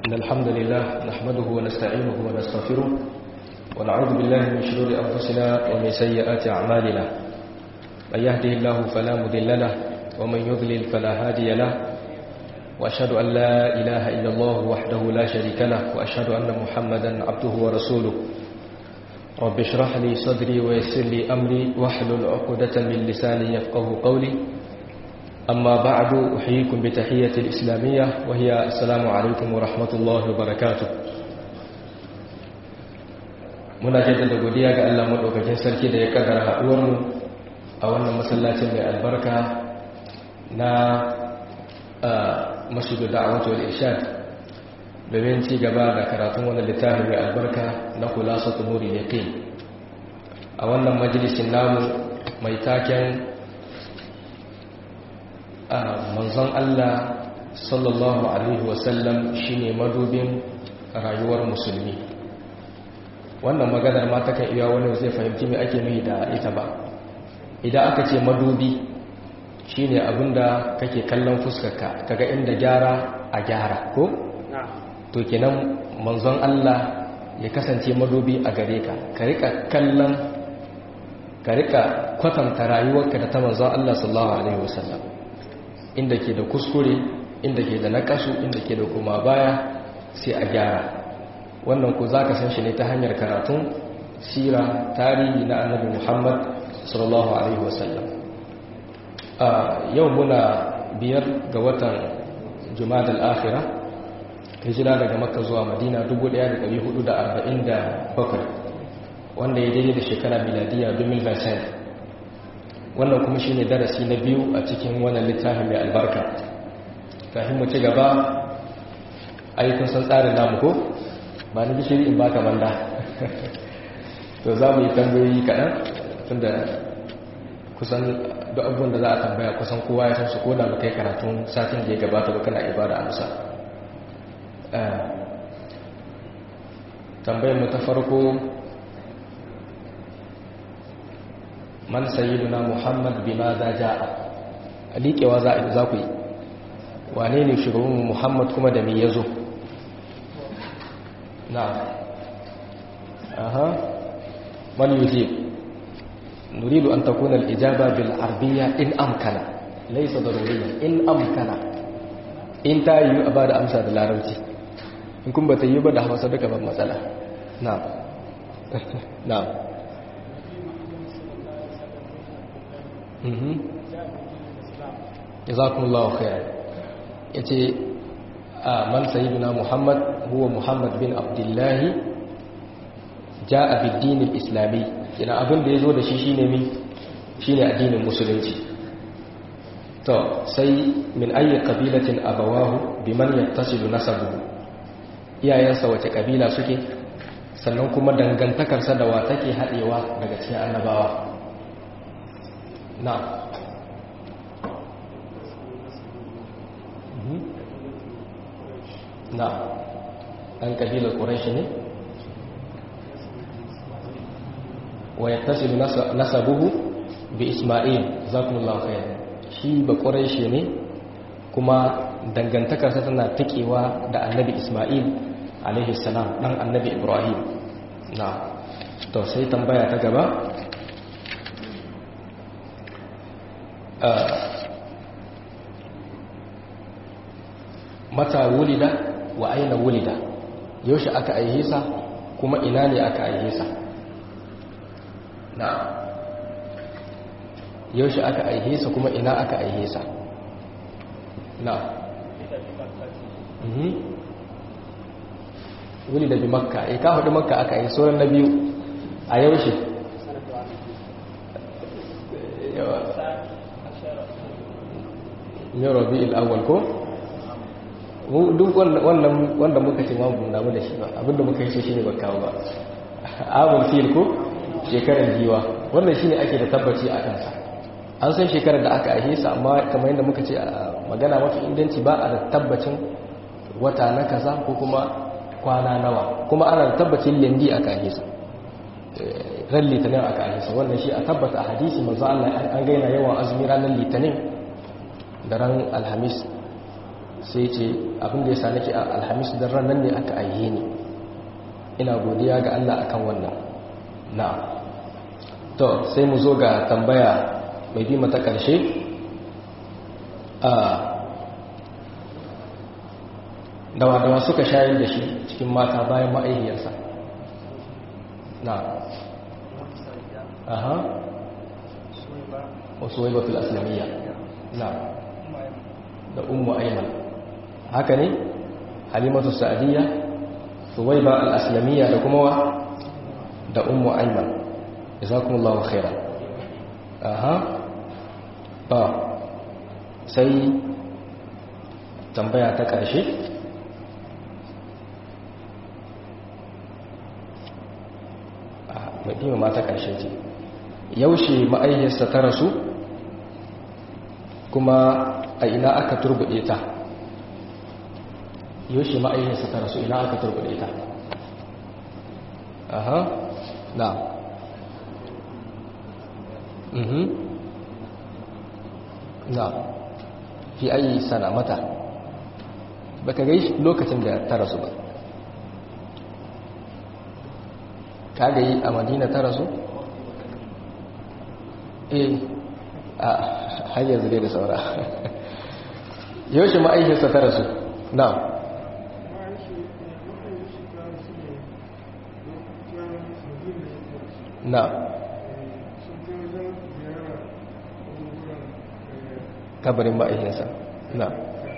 إن الحمد لله نحمده ونستعينه ونستغفره ونعوذ بالله من شرور أنفسنا ومن سيئات أعمالنا من يهده الله فلا مذل له ومن يضلل فلا هادي له وأشهد أن لا إله إلا الله وحده لا شريك له وأشهد أن محمدا عبده ورسوله رب اشرح لي صدري ويسر لي أمري واحلل عقدة من لساني يفقه قولي أما بعد أحييكم بتحية الإسلامية وهي السلام عليكم ورحمة الله وبركاته muna jaddada godiya ga Allah madaukakin sarki da ya kaddara haduwar mu a wannan masallacin mai albarka na masjidu da'awatu wal irshad domin ci gaba da karatun wannan littafin mai albarka na khulasatu nuri yaqin a wannan majalisin namu mai taken manzon Allah sallallahu alaihi wasallam shine madubin rayuwar musulmi wannan maganar ma ta kan iya wani zai fahimci me ake mai da ita ba idan aka ce madubi shine abinda kake kallon fuskarka kaga inda gyara a gyara ko to kenan manzon Allah ya kasance madubi a gare ka ka rika kallon ka rika kwatanta rayuwarka da ta manzon Allah sallallahu alaihi wasallam inda ke da kuskure inda ke da nakasu inda ke da kuma baya sai a gyara wannan ku za ka san shi ne ta hanyar karatun sira tarihi na annabi muhammad sallallahu alaihi wasallam yau muna biyar ga watan jumada al'afira hijira daga makka zuwa madina 1447 wanda ya daidai da shekara miladiya 2020 wannan kuma shine darasi na biyu a cikin wannan littafin mai albarka kafin mu ci gaba ayyukan san tsarin namu ko ba ni gishiri in baka banda to za mu yi tambayoyi kaɗan tunda kusan duk abubuwan da za a tambaya kusan kowa ya san su ko da ba kai karatun satin da ya gabata ba kana ibada amsa tambayar mu ta farko man sayyiduna muhammad bima za ja'a liƙewa za a za ku yi wane ne shugaban muhammad kuma da me ya zo na aha man yujib nuridu an takuna al-ijaba bil arabiyya in amkana laysa daruriyya in amkana in ta yi a bada amsa da larabci in kun bata yi ba da hausa duka ban matsala na na jazakumullahu khairan yace man sayyiduna muhammad huwa muhammad bin abdullah jaa bid-din al-islami kina abin da yazo da shi shine mi shine addinin musulunci to sai min ayi qabilatin abawahu biman yattasilu nasabuhu iyayensa wace kabila suke sannan kuma dangantakarsa da wa take hadewa daga cikin annabawa na na ɗan ƙabilar ƙuraishi ne wa ya tasiru nasabuhu bi ismail zakumullahu khair shi ba ƙuraishi ne kuma dangantakarsa tana taƙewa da annabi ismail alaihi salam ɗan annabi ibrahim na to sai tambaya ta gaba mata wulida wa aina wulida yaushe aka aihe sa kuma ina ne aka aihe sa na yaushe aka aihe sa kuma ina aka aihe sa na mhm wulida bi makka eh ka hudu makka aka aihe sauran na biyu a yaushe ne rabi'ul awwal ko duk wanda muka ce ma mun damu da shi ba abinda muka yi shi ne ba kawo ba abul fil ko shekarar giwa wannan shine ake da tabbaci a kansa an san shekarar da aka aihe sa amma kamar yadda muka ce magana mafi inganci ba a da tabbacin wata na kaza ko kuma kwana nawa kuma ana da tabbacin lendi aka aihe sa ran litinin aka aihe sa wannan shi a tabbata a hadisi manzo Allah an gaina yawan azumi ranar litinin da ran alhamis sai ce abin da ya sa nake alhamis da ranar ne aka aihe ni ina godiya ga Allah akan wannan na to sai mu zo ga tambaya mai bi mata ƙarshe a dawa-dawa suka shayar da shi cikin mata bayan ma'aihiyarsa na aha wasu waibatul aslamiyya na da ummu aiman haka ne halimatu sa'adiyya suwaiba al-aslamiyya da kuma wa da ummu aiman jazakumullahu khairan aha ba sai tambaya ta ƙarshe madina ma ta ƙarshe ce yaushe ma'aihiyarsa ta rasu kuma a ina aka turbuɗe ta yaushe ma'aihiyarsa ta rasu ina aka turbuɗe ta aha na mhm na fi ayi sana mata baka gai lokacin da ta rasu ba ka gai a madina ta rasu eh a har yanzu dai da saura yaushe ma'aikinsa ta rasu na na kabarin ma'aikinsa na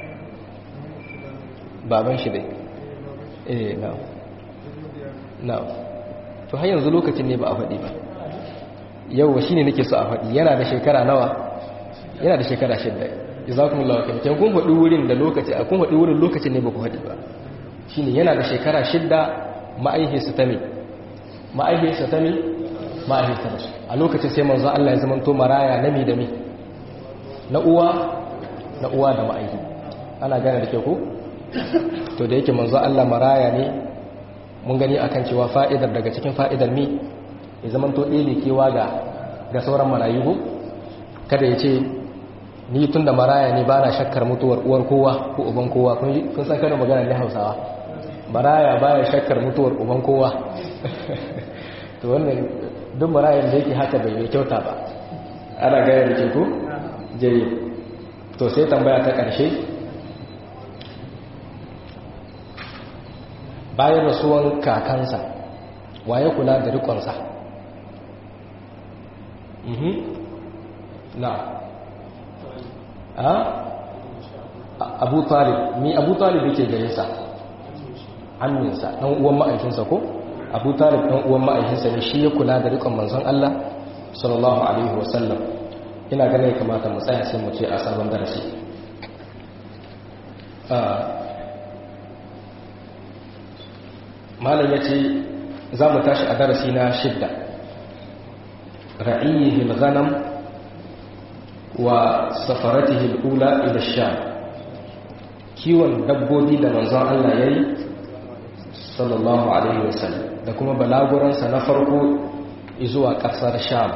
baban shi dai eh na na to har yanzu lokacin ne ba a faɗi ba yau shi ne nake so a faɗi yana da shekara nawa yana da shekara shidda jazakumullahu khairan kin kun faɗi wurin da lokaci a kun faɗi wurin lokacin ne ba ku faɗi ba shine yana da shekara shidda ma'aihinsa ta me ma'aihinsa ta me ma'aihinsa ta su a lokacin sai manzo Allah ya zamanto maraya na mi da mi na uwa na uwa da ma'aihi ana gane da ke ku to da yake manzo Allah maraya ne mun gani akan cewa fa'idar daga cikin fa'idar mi ya zama to ɗele kewa ga ga sauran marayu ko kada ya ce ni tun da maraya ne ba na shakkar mutuwar uwar kowa ko uban kowa kun san kada magana ne hausawa maraya ba ya shakkar mutuwar uban kowa to wannan duk marayan da yake haka bai mai kyauta ba ana gaya da ke ko jere to sai tambaya ta ƙarshe bayan rasuwan kakansa waye kula da rikonsa na a abu talib mi abu talib yake gare sa hannunsa ɗan uwan ma'aikinsa ko abu talib ɗan uwan ma'aikinsa ne shi ya kula da rikon manzon Allah sallallahu alaihi wasallam ina ganin kamata mu tsaya sai mu ce a sabon darasi malam ya ce za mu tashi a darasi na shidda ra'iyihi al-ghanam wa safaratihi al-ula ila sham kiwon dabbobi da manzon Allah yayi sallallahu alaihi wasallam da kuma balaguransa na farko zuwa kasar sham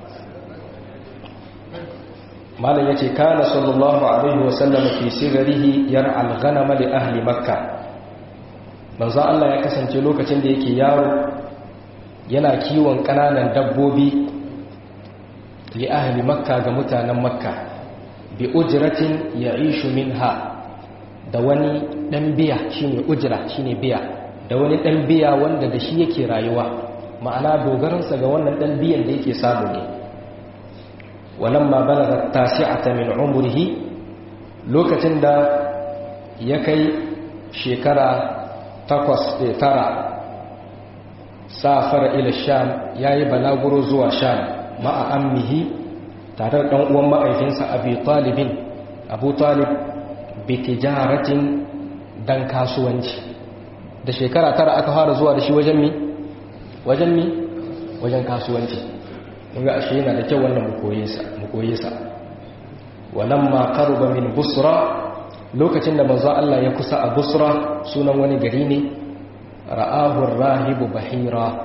malam yace kana sallallahu alaihi wasallam fi sigarihi yar'a al-ghanama li ahli makkah manzo Allah ya kasance lokacin da yake yaro yana kiwon kananan dabbobi li ahli makka ga mutanen makka bi ujratin ya'ishu minha da wani dan biya shine ujra shine biya da wani dan biya wanda da shi yake rayuwa ma'ana dogaransa ga wannan dan biyan da yake samu ne walamma balaga tasi'ata min umrihi lokacin da ya kai shekara takwas da tara safara ila sham ya yi balaguro zuwa sham ma'a ammihi tare da uwan ma'aikinsa abu talibin abu talib bi tijaratin dan kasuwanci da shekara tara aka fara zuwa da shi wajen mi wajen mi wajen kasuwanci mun ga ashe yana da kyau wannan mu koye sa walamma qaruba min busra lokacin da manzo Allah ya kusa a Busra sunan wani gari ne ra'ahu rahibu bahira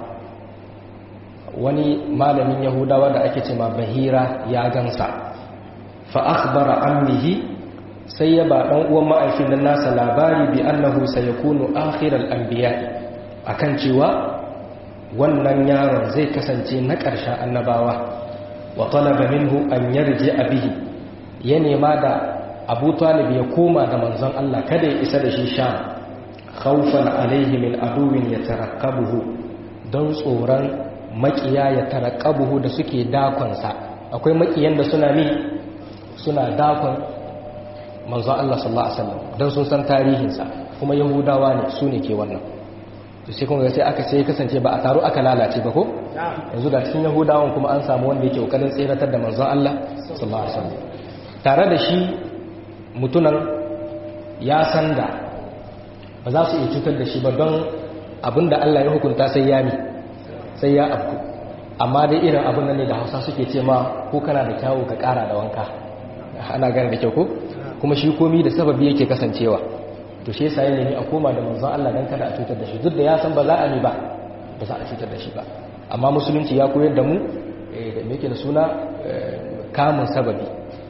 wani malamin yahudawa da ake cewa bahira ya gansa fa akhbara ammihi sai ya ba dan uwan ma'aifin nan nasa labari bi annahu sayakunu akhiral anbiya'i akan cewa wannan yaron zai kasance na ƙarshen annabawa wa talaba minhu an yarji bihi ya nema da Abu Talib ya koma da manzon Allah kada ya isa da shi sha khawfan alaihi min aduwin yatarakkabuhu don tsoron makiya ya tarakkabuhu da suke dakonsa akwai makiyan da suna ni suna dakon manzon Allah sallallahu alaihi wasallam don sun san tarihinsa kuma yahudawa ne su ne ke wannan to sai kuma sai aka sai kasance ba a taro aka lalace ba ko yanzu da cikin yahudawan kuma an samu wanda yake kokarin tseratar da manzon Allah sallallahu alaihi wasallam tare da shi mutunan ya san da ba za su iya cutar da shi ba don abinda Allah ya hukunta sai ya mi sai ya afku amma dai irin abin nan ne da Hausa suke ce ma ko kana da kyawu ka kara da wanka ana gane da kyau ko kuma shi komi da sababi yake kasancewa to shi yasa ne a koma da manzon Allah dan kada a cutar da shi duk da ya san ba za a ni ba ba za a cutar da shi ba amma musulunci ya koyar da mu da me yake da suna kamun sababi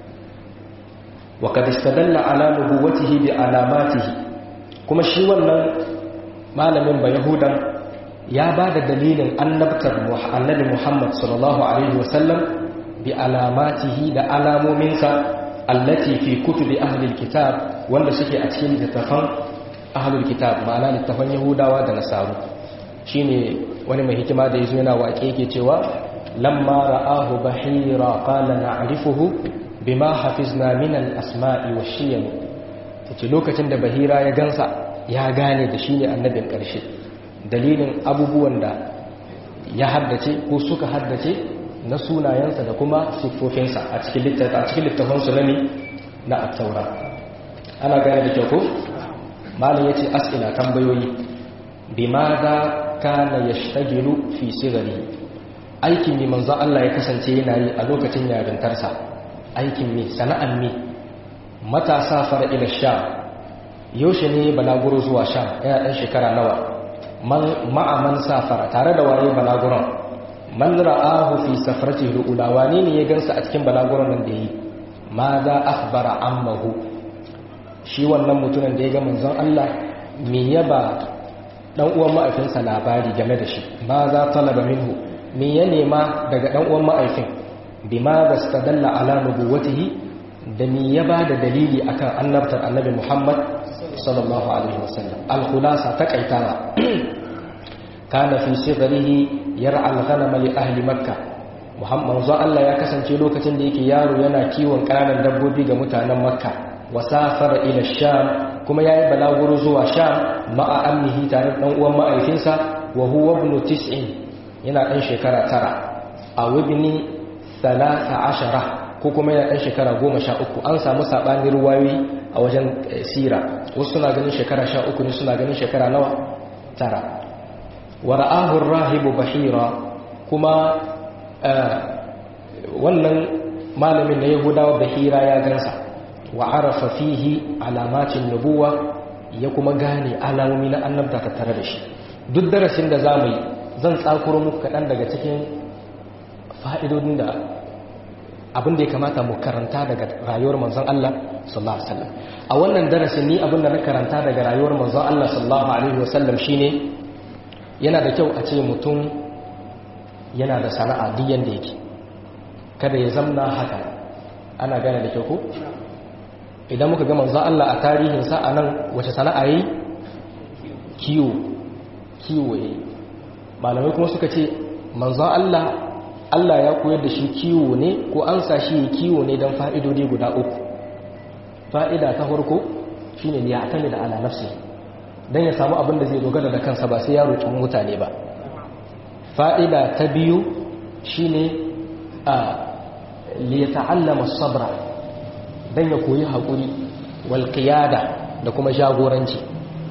wa qad istadalla ala nubuwwatihi bi alamatihi kuma shi wannan malamin ba yahudan ya ba da dalilin annabtar annabi Muhammad sallallahu alaihi wasallam bi alamatihi da alamominsa allati fi kutubi ahlil kitab wanda suke a cikin littafan ahlul kitab ma'ana littafan yahudawa da nasaru shine wani mai hikima da yazo yana waƙe yake cewa lamma ra'ahu bahira qala na'rifuhu bima hafizna min al-asma'i wash-shiyam tace lokacin da bahira ya gansa ya gane da shine annabin ƙarshe dalilin abubuwan da ya haddace ko suka haddace na sunayensa da kuma siffofinsa a cikin littafansu na ne na attaura ana gane da kyau ko malin ya ce as'ila tambayoyi bi ma za ka na ya shagiru fi sigari aikin ne manzo Allah ya kasance yana yi a lokacin yarintarsa aikin ne sana'an ne matasa fara ila sha yaushe ne balaguro zuwa sha yana ɗan shekara nawa ma'aman safara tare da waye balaguron man ra'ahu fi safaratihi al-ula wani ne ya gansa a cikin balaguron nan da yi ma za akhbara ammahu shi wannan mutumin da ya ga manzon Allah me ya ba dan uwan ma'aifinsa labari game da shi ma za talaba minhu me ya nema daga dan uwan ma'aifin bima bastadalla ala nubuwatihi da me ya ba da dalili akan annabtar annabi Muhammad sallallahu alaihi wasallam al-khulasa taqaitawa kana fi sifarihi yar'a al-ghanama li ahli makkah muhammad zo Allah ya kasance lokacin da yake yaro yana kiwon ƙananan dabbobi ga mutanen makka wa safara ila sham kuma yayi balaguro zuwa sham ma'a amnihi tare da dan uwan ma'aikinsa wa huwa ibn tis'in yana dan shekara tara a wibni 13 ko kuma yana dan shekara 13 an samu sabanin ruwayoyi a wajen sira wasu suna ganin shekara 13 ne suna ganin shekara nawa tara wa ra'ahu ar-rahibu bahira kuma wannan malamin na yahudawa bahira ya gansa wa arafa fihi alamatin nubuwa ya kuma gane alamomi na annabta ta tare da shi duk darasin da za mu yi zan tsakuro muku kaɗan daga cikin fa'idodin da abin da ya kamata mu karanta daga rayuwar manzon Allah sallallahu alaihi wasallam a wannan darasin ni abin da na karanta daga rayuwar manzon Allah sallallahu alaihi wasallam shine yana da kyau a ce mutum yana da sana'a duk yanda yake kada ya zamna haka ana gane da kyau ko idan muka ga manzon Allah a tarihinsa a nan wace sana'a yi kiwo kiwo yi malamai kuma suka ce manzon Allah Allah ya koyar da shi kiwo ne ko an sa shi kiwo ne don fa'idodi guda uku fa'ida ta farko shine ne ya atami da ala nafsi don ya samu abin da zai dogara da kansa ba sai ya roƙi mutane ba fa'ida ta biyu shine a liyata'allama sabra don ya koyi haƙuri walƙiyada da kuma jagoranci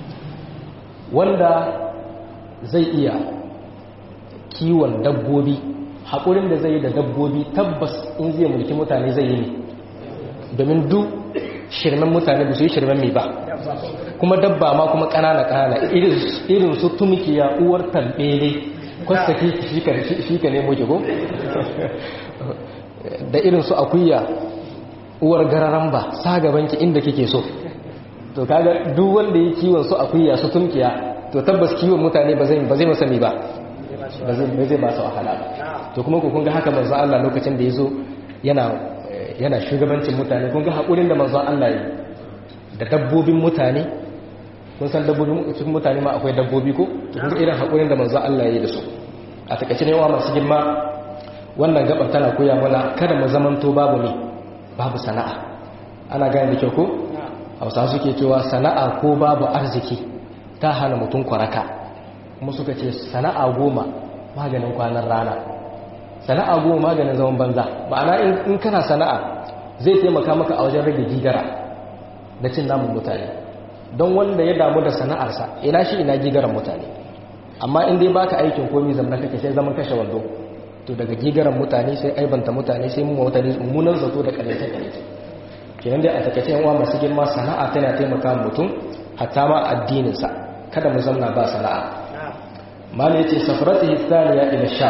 wanda zai iya kiwon dabbobi haƙurin da zai yi da dabbobi tabbas in zai mulki mutane zai yi ne domin duk shirmen mutane ba su yi shirmen mai ba kuma dabba ma kuma ƙanana ƙanana irin su tumkiya uwar tambele kwasta shi ka nemo jigo da irin su akuya uwar gararan ba sa gabanki inda kike so to kaga duk wanda ya kiwon su akuya su tunkiya to tabbas kiwon mutane ba zai ba zai masa ba ba zai ba zai ba su wahala ba to kuma ku kun ga haka manzo Allah lokacin da yazo yana yana shugabancin mutane kun ga hakurin da manzo Allah yi da dabbobin mutane kun san dabbobin cikin mutane ma akwai dabbobi ko to kun ga irin hakurin da manzo Allah ya yi da su a takaice ne wa masu girma wannan gaban tana koya mana kada mu zamanto babu ne babu sana'a ana gane da kyau ko hausa suke cewa sana'a ko babu arziki ta hana mutum kwaraka kuma suka ce sana'a goma maganin kwanan rana sana'a goma maganin zaman banza ma'ana in kana sana'a zai taimaka maka a wajen rage gigara da cin namun mutane don wanda ya damu da sana'arsa ina shi ina gigaran mutane amma in dai baka aikin komi zamna kake sai zaman kashe wando to daga gigaran mutane sai aibanta mutane sai mu mutane mummunan zato da kalace kalace kenan dai a takaice yan uwa masu girma sana'a tana taimaka mutum hatta ma addinin sa kada mu zamna ba sana'a malai yace safaratihi thaniya ila sha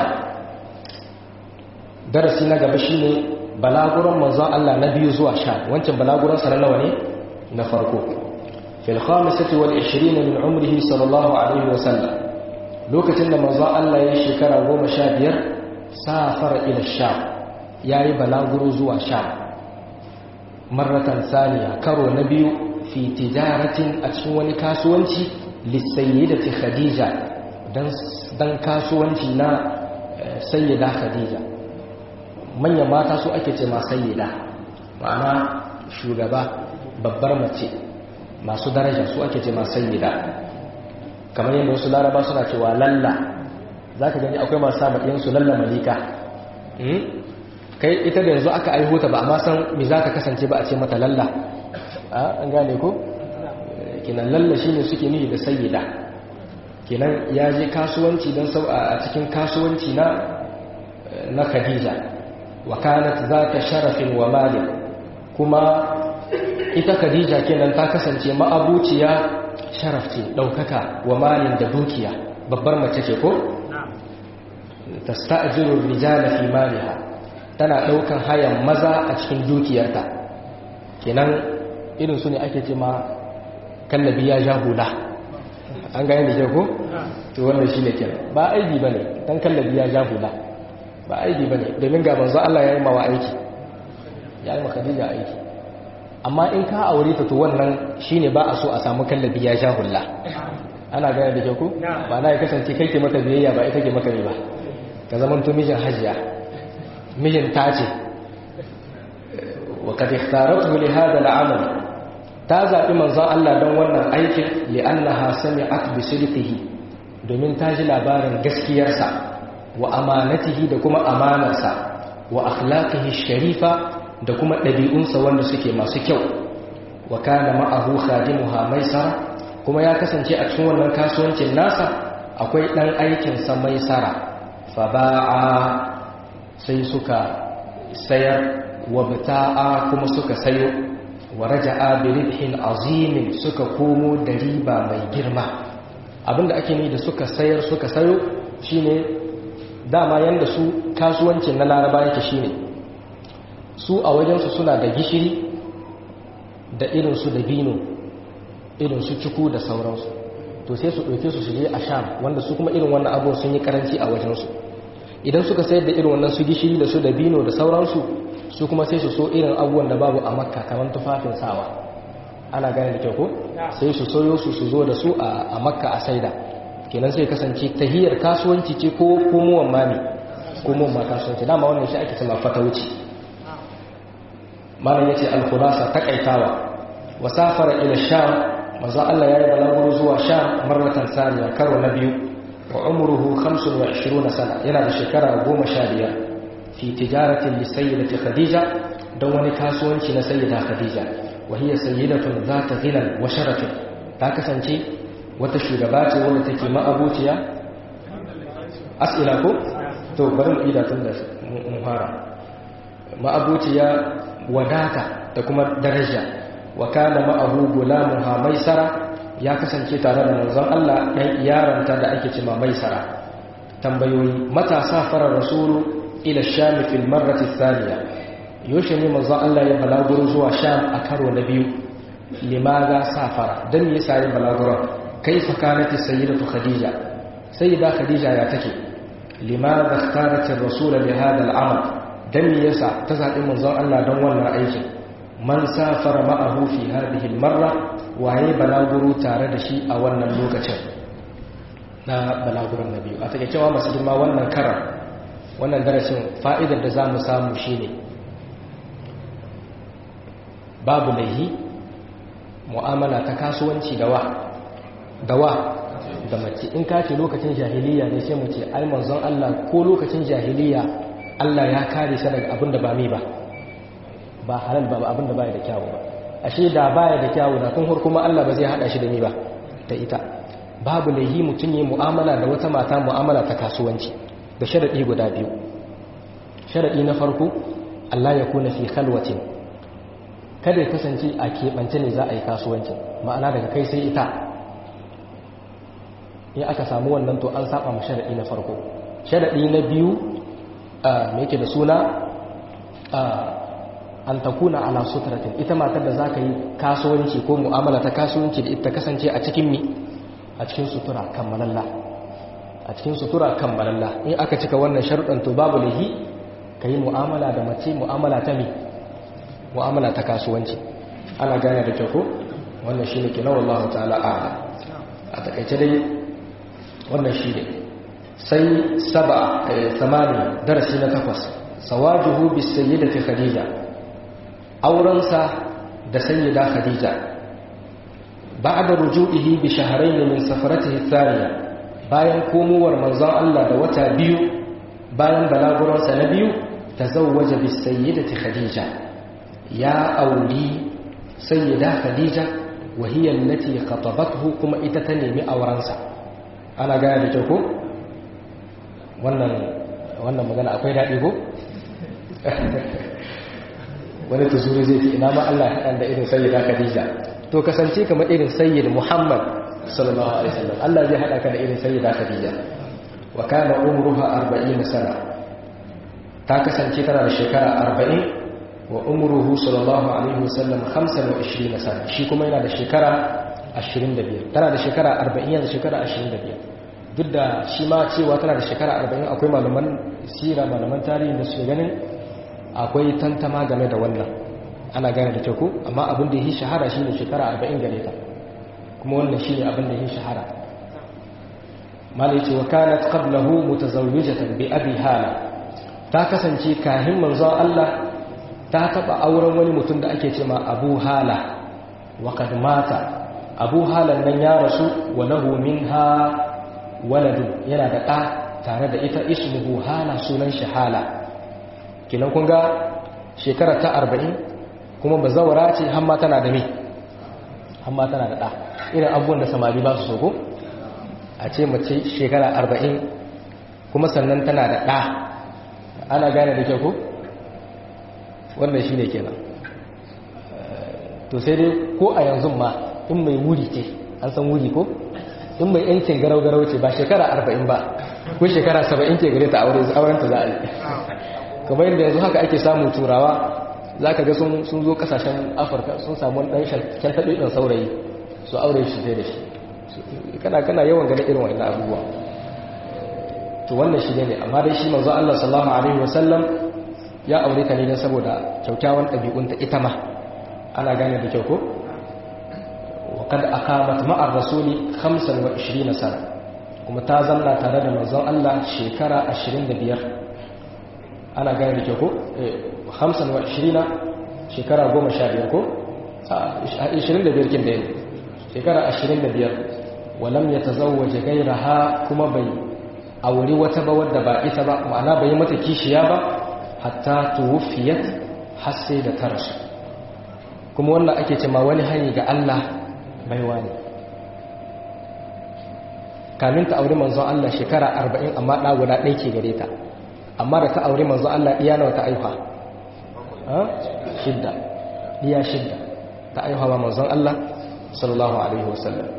darasi na gaba shine balaguran manzon Allah na biyu zuwa sha wancan balaguran sa na nawa ne na farko fil khamisati wal 20 min umrihi sallallahu alaihi wa sallam lokacin da manzon Allah ya shekara 15 safar ila sha yayi balaguro zuwa sha marratan saniya karo na biyu fi tijaratin a cikin wani kasuwanci lisayyidati khadija dan dan kasuwanci na sayyida khadija manyan mata su ake ce ma sayyida ma'ana shugaba babbar mace masu daraja su ake ce ma sayyida kamar yadda wasu laraba suna cewa lalla za ka gani akwai masu samun ɗinsu lalla malika kai ita da yanzu aka aihuta ba amma san me za ta kasance ba a ce mata lalla an gane ko kinan lalla shi ne suke nihi da sayyida kinan ya je kasuwanci don sau a cikin kasuwanci na na khadija wa kanat za ta sharafin wa malin kuma ita khadija kenan ta kasance ma'abuciya sharaf ce ɗaukaka wa malin da dukiya babbar mace ce ko? ta sta'ajiru rijala fi maliha tana ɗaukan hayan maza a cikin dukiyarta kenan irin su ne ake ce ma kallabi ya ja hula an gane da ke ko? to wannan shi ne kenan ba aiki ba ne don kallabi ya ja hula ba aiki ba ne domin ga manzo Allah ya yi mawa aiki ya yi makadija aiki amma in ka aure ta to wannan shine ba a so a samu kallabi ya sha hulla ana gane da ke ku ba na ya kasance kai ke maka biyayya ba ita ke maka ne ba ka zaman to mijin hajiya mijin ta ce wa kad ikhtaratu li hadha al-amal ta zabi manzon Allah don wannan aikin li annaha sami'at bi sidqihi domin ta ji labarin gaskiyarsa wa amanatihi da kuma amanarsa wa akhlaqihi sharifa da kuma ɗabi'unsa wanda suke masu kyau wa kana ma'ahu khadimuha maisara kuma ya kasance a cikin wannan kasuwancin nasa akwai ɗan aikinsa maisara fa ba'a sai suka sayar wa bita'a kuma suka sayo wa raja'a bi ribhin azimin suka komo da riba mai girma abinda ake ni da suka sayar suka sayo shine dama yanda su kasuwancin na laraba yake shine su a wajensu suna da gishiri da irinsu da bino irinsu ciku da sauransu to sai su ɗauke su su je a sham wanda su kuma irin wannan abubuwan sun yi karanci a wajensu idan suka sayar da irin wannan su gishiri da su da bino da sauransu su kuma sai su so irin abubuwan da babu a makka kamar tufafin sawa ana gane da kyau ko sai su soyo su su zo da su a makka a saida kenan sai kasance tahiyar kasuwanci ce ko komowan mami komowan ma kasuwanci dama wannan shi ake cewa fata wuce malam yace al-khulasa takaitawa wa safara ila sham manzo Allah yayi balaguro zuwa sham marratan saniya karo na biyu wa umruhu 25 sana yana da shekara 15 fi tijaratin li sayyidati khadija don wani kasuwanci na sayyida khadija wa hiya sayyidatun zata ghinan wa sharafin ta kasance wata shugaba ce wanda take ma'abuciya as'ila ko to bari mu ida tun da mun fara ma'abuciya wadata da kuma daraja wa kana ma'ahu gulamuha maisara ya kasance tare da manzon Allah dan yaranta da ake cewa maisara tambayoyi mata safara rasulu ila sham fil marrati thaniya yaushe ne manzo Allah ya balaguro zuwa sham a karo na biyu limaza safara dan me yasa ya balaguro kaifa kanat sayyidatu khadija sayyida khadija ya take limaza ikhtarat ar-rasul li hada al-amal dan me yasa ta zabi manzon Allah don wannan aikin man safara ma'ahu fi hadhihi al-marra waye balaguro tare da shi a wannan lokacin na balaguran nabi a take cewa masu girma wannan karar wannan darasin fa'idar da zamu samu shine babu laihi mu'amala ta kasuwanci da wa da wa da mace in ka ce lokacin jahiliya ne sai mu ce ai manzon Allah ko lokacin jahiliya Allah ya kare sa daga abin da ba mai ba ba halal ba abin da baya da kyawu ba ashe da baya da kyawu da tun har kuma Allah ba zai hada shi da ni ba da ita babu laihi mutum yi mu'amala da wata mata mu'amala ta kasuwanci da sharadi guda biyu sharadi na farko Allah ya kuna fi khalwatin kada ya kasance a keɓance ne za a yi kasuwanci ma'ana daga kai sai ita in aka samu wannan to an saba mu sharaɗi na farko sharaɗi na biyu me yake da suna an takuna ala sutratin ita matar da za ka yi kasuwanci ko mu'amala ta kasuwanci da ita kasance a cikin mi a cikin sutura kammalalla a cikin sutura kammalalla in aka cika wannan sharuɗan to babu lahi ka yi mu'amala da mace mu'amala ta mi mu'amala ta kasuwanci ana gane da kyau ko wannan shi ne kenan wallahu ta'ala a'ala a takaice dai wannan shi ne sai saba samani darasi na takwas sawajuhu bis sayyidati khadija aurensa da sayyida khadija ba'da ruju'ihi bi shahrayn min safaratihi thaniya bayan komowar manzon Allah da wata biyu bayan balaguransa na biyu tazawwaja bis sayyidati khadija ya auri sayyida khadija wa hiya allati khatabathu kuma ita ta nemi aurensa ana gaya da kyau ko wannan wannan magana akwai daɗi ko wani tuzuri zai ce ina ma Allah ya da irin sayyida khadija to kasance kamar irin sayyid muhammad sallallahu alaihi wasallam Allah zai hada ka da irin sayyida khadija wa kana umruha 40 sana ta kasance tana da shekara 40 wa umruhu sallallahu alaihi wasallam 25 sana shi kuma yana da shekara 25 tana da shekara 40 yanzu shekara 25 duk da shi ma cewa tana da shekara 40 akwai malaman sira malaman tarihi da su ganin akwai tantama game da wannan ana gane da teku amma abin da yi shahara shine shekara 40 gare ta kuma wannan shine abin da yi shahara malai ce wa kanat qablahu mutazawwijatan bi abi hala ta kasance kahin manzon Allah ta taba auren wani mutum da ake cewa Abu Hala wa kad mata Abu Hala nan ya rasu wa lahu minha waladu yana da ɗa tare da ita ismuhu Hala sunan shi Hala kinan kun ga shekara ta 40 kuma bazawara ce hamma tana da me hamma tana da ɗa irin abubuwan da samari ba su so ko a ce mace shekara 40 kuma sannan tana da ɗa ana gane da kyau ko wannan shi ne kenan to sai dai ko a yanzu ma in mai wuri ce an san wuri ko in mai yancin garau-garau ce ba shekara arba'in ba ko shekara saba'in ke gare ta auren ta za a yi kamar yadda yanzu haka ake samu turawa za ka ga sun zo kasashen afirka sun samu ɗan kyantaɗe ɗan saurayi su aure shi sai da shi kana kana yawan ganin irin wa'in abubuwa to wannan shi ne amma dai shi manzo Allah sallallahu alaihi wasallam ya aure ta ne don saboda kyaukyawan ɗabi'unta ita ma ana gane da kyau ko وقد أقامت مع الرسول 25 سنة kuma ta zanna tare da manzon Allah shekara 25 ana gane da ke ko 25 shekara 15 ko 25 kin da yi shekara 25 walam ya tazawwaje gairaha kuma bai auri wata ba wadda ba ita ba ma'ana bai mata kishiya ba hatta tuwfiyat har sai da ta rasu kuma wannan ake ce ma wani hanyar ga Allah baiwa ne kamin ta auri manzon Allah shekara arba'in amma ɗa guda ɗai ke gare ta amma da ta auri manzon Allah iya nawa ta aifa shidda iya shidda ta aifa ba manzon Allah sallallahu alaihi wasallam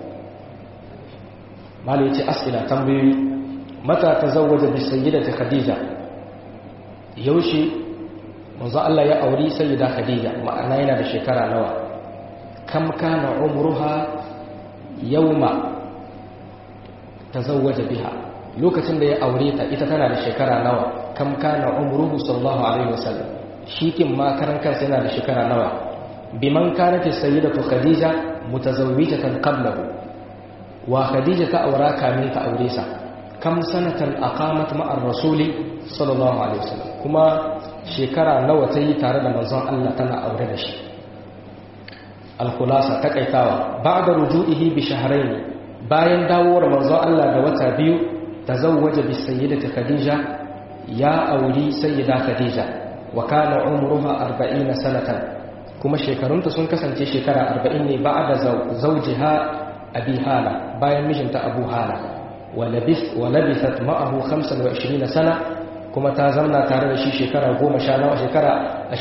malu yace asila tambayoyi mata ta zawaja bi sayyidati khadija yaushe manzo Allah ya auri sayyida khadija ma'ana yana da shekara nawa kam kana umruha yawma tazawwaja biha lokacin da ya aure ta ita tana da shekara nawa kam kana umruhu sallallahu alaihi wasallam shi kin ma karan kansa yana da shekara nawa biman kanat sayyidatu khadija mutazawwijatan qablahu wa khadija ta aura kamin ta aure sa kam sanatan aqamat ma'ar rasuli sallallahu alaihi wasallam kuma shekara nawa ta yi tare da manzon Allah tana aure da shi al-khulasa takaitawa ba'da ruju'ihi bi shahrayn bayan dawowar manzon Allah da wata biyu tazawwaja bi sayyidati khadija ya auri sayyida khadija wa kana umruha 40 sanatan kuma shekarunta sun kasance shekara 40 ne ba'da zawjiha abi hala bayan mijinta abu hala wa labis wa labisat ma'ahu 25 sana kuma ta zamna tare da shi shekara 10 shekara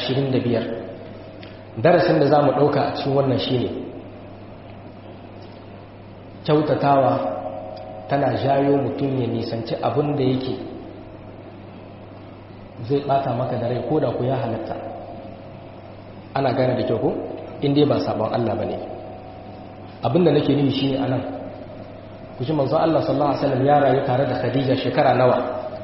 25 darasin da zamu dauka a cikin wannan shine kyautatawa tana jayo mutum ya nisanci abin da yake zai bata maka da rai ko da ku ya halatta ana gane da kyau ko inda ba sabon Allah ba ne abin da nake nufi shine anan ku ji manzo Allah sallallahu alaihi wasallam ya rayu tare da Khadija shekara nawa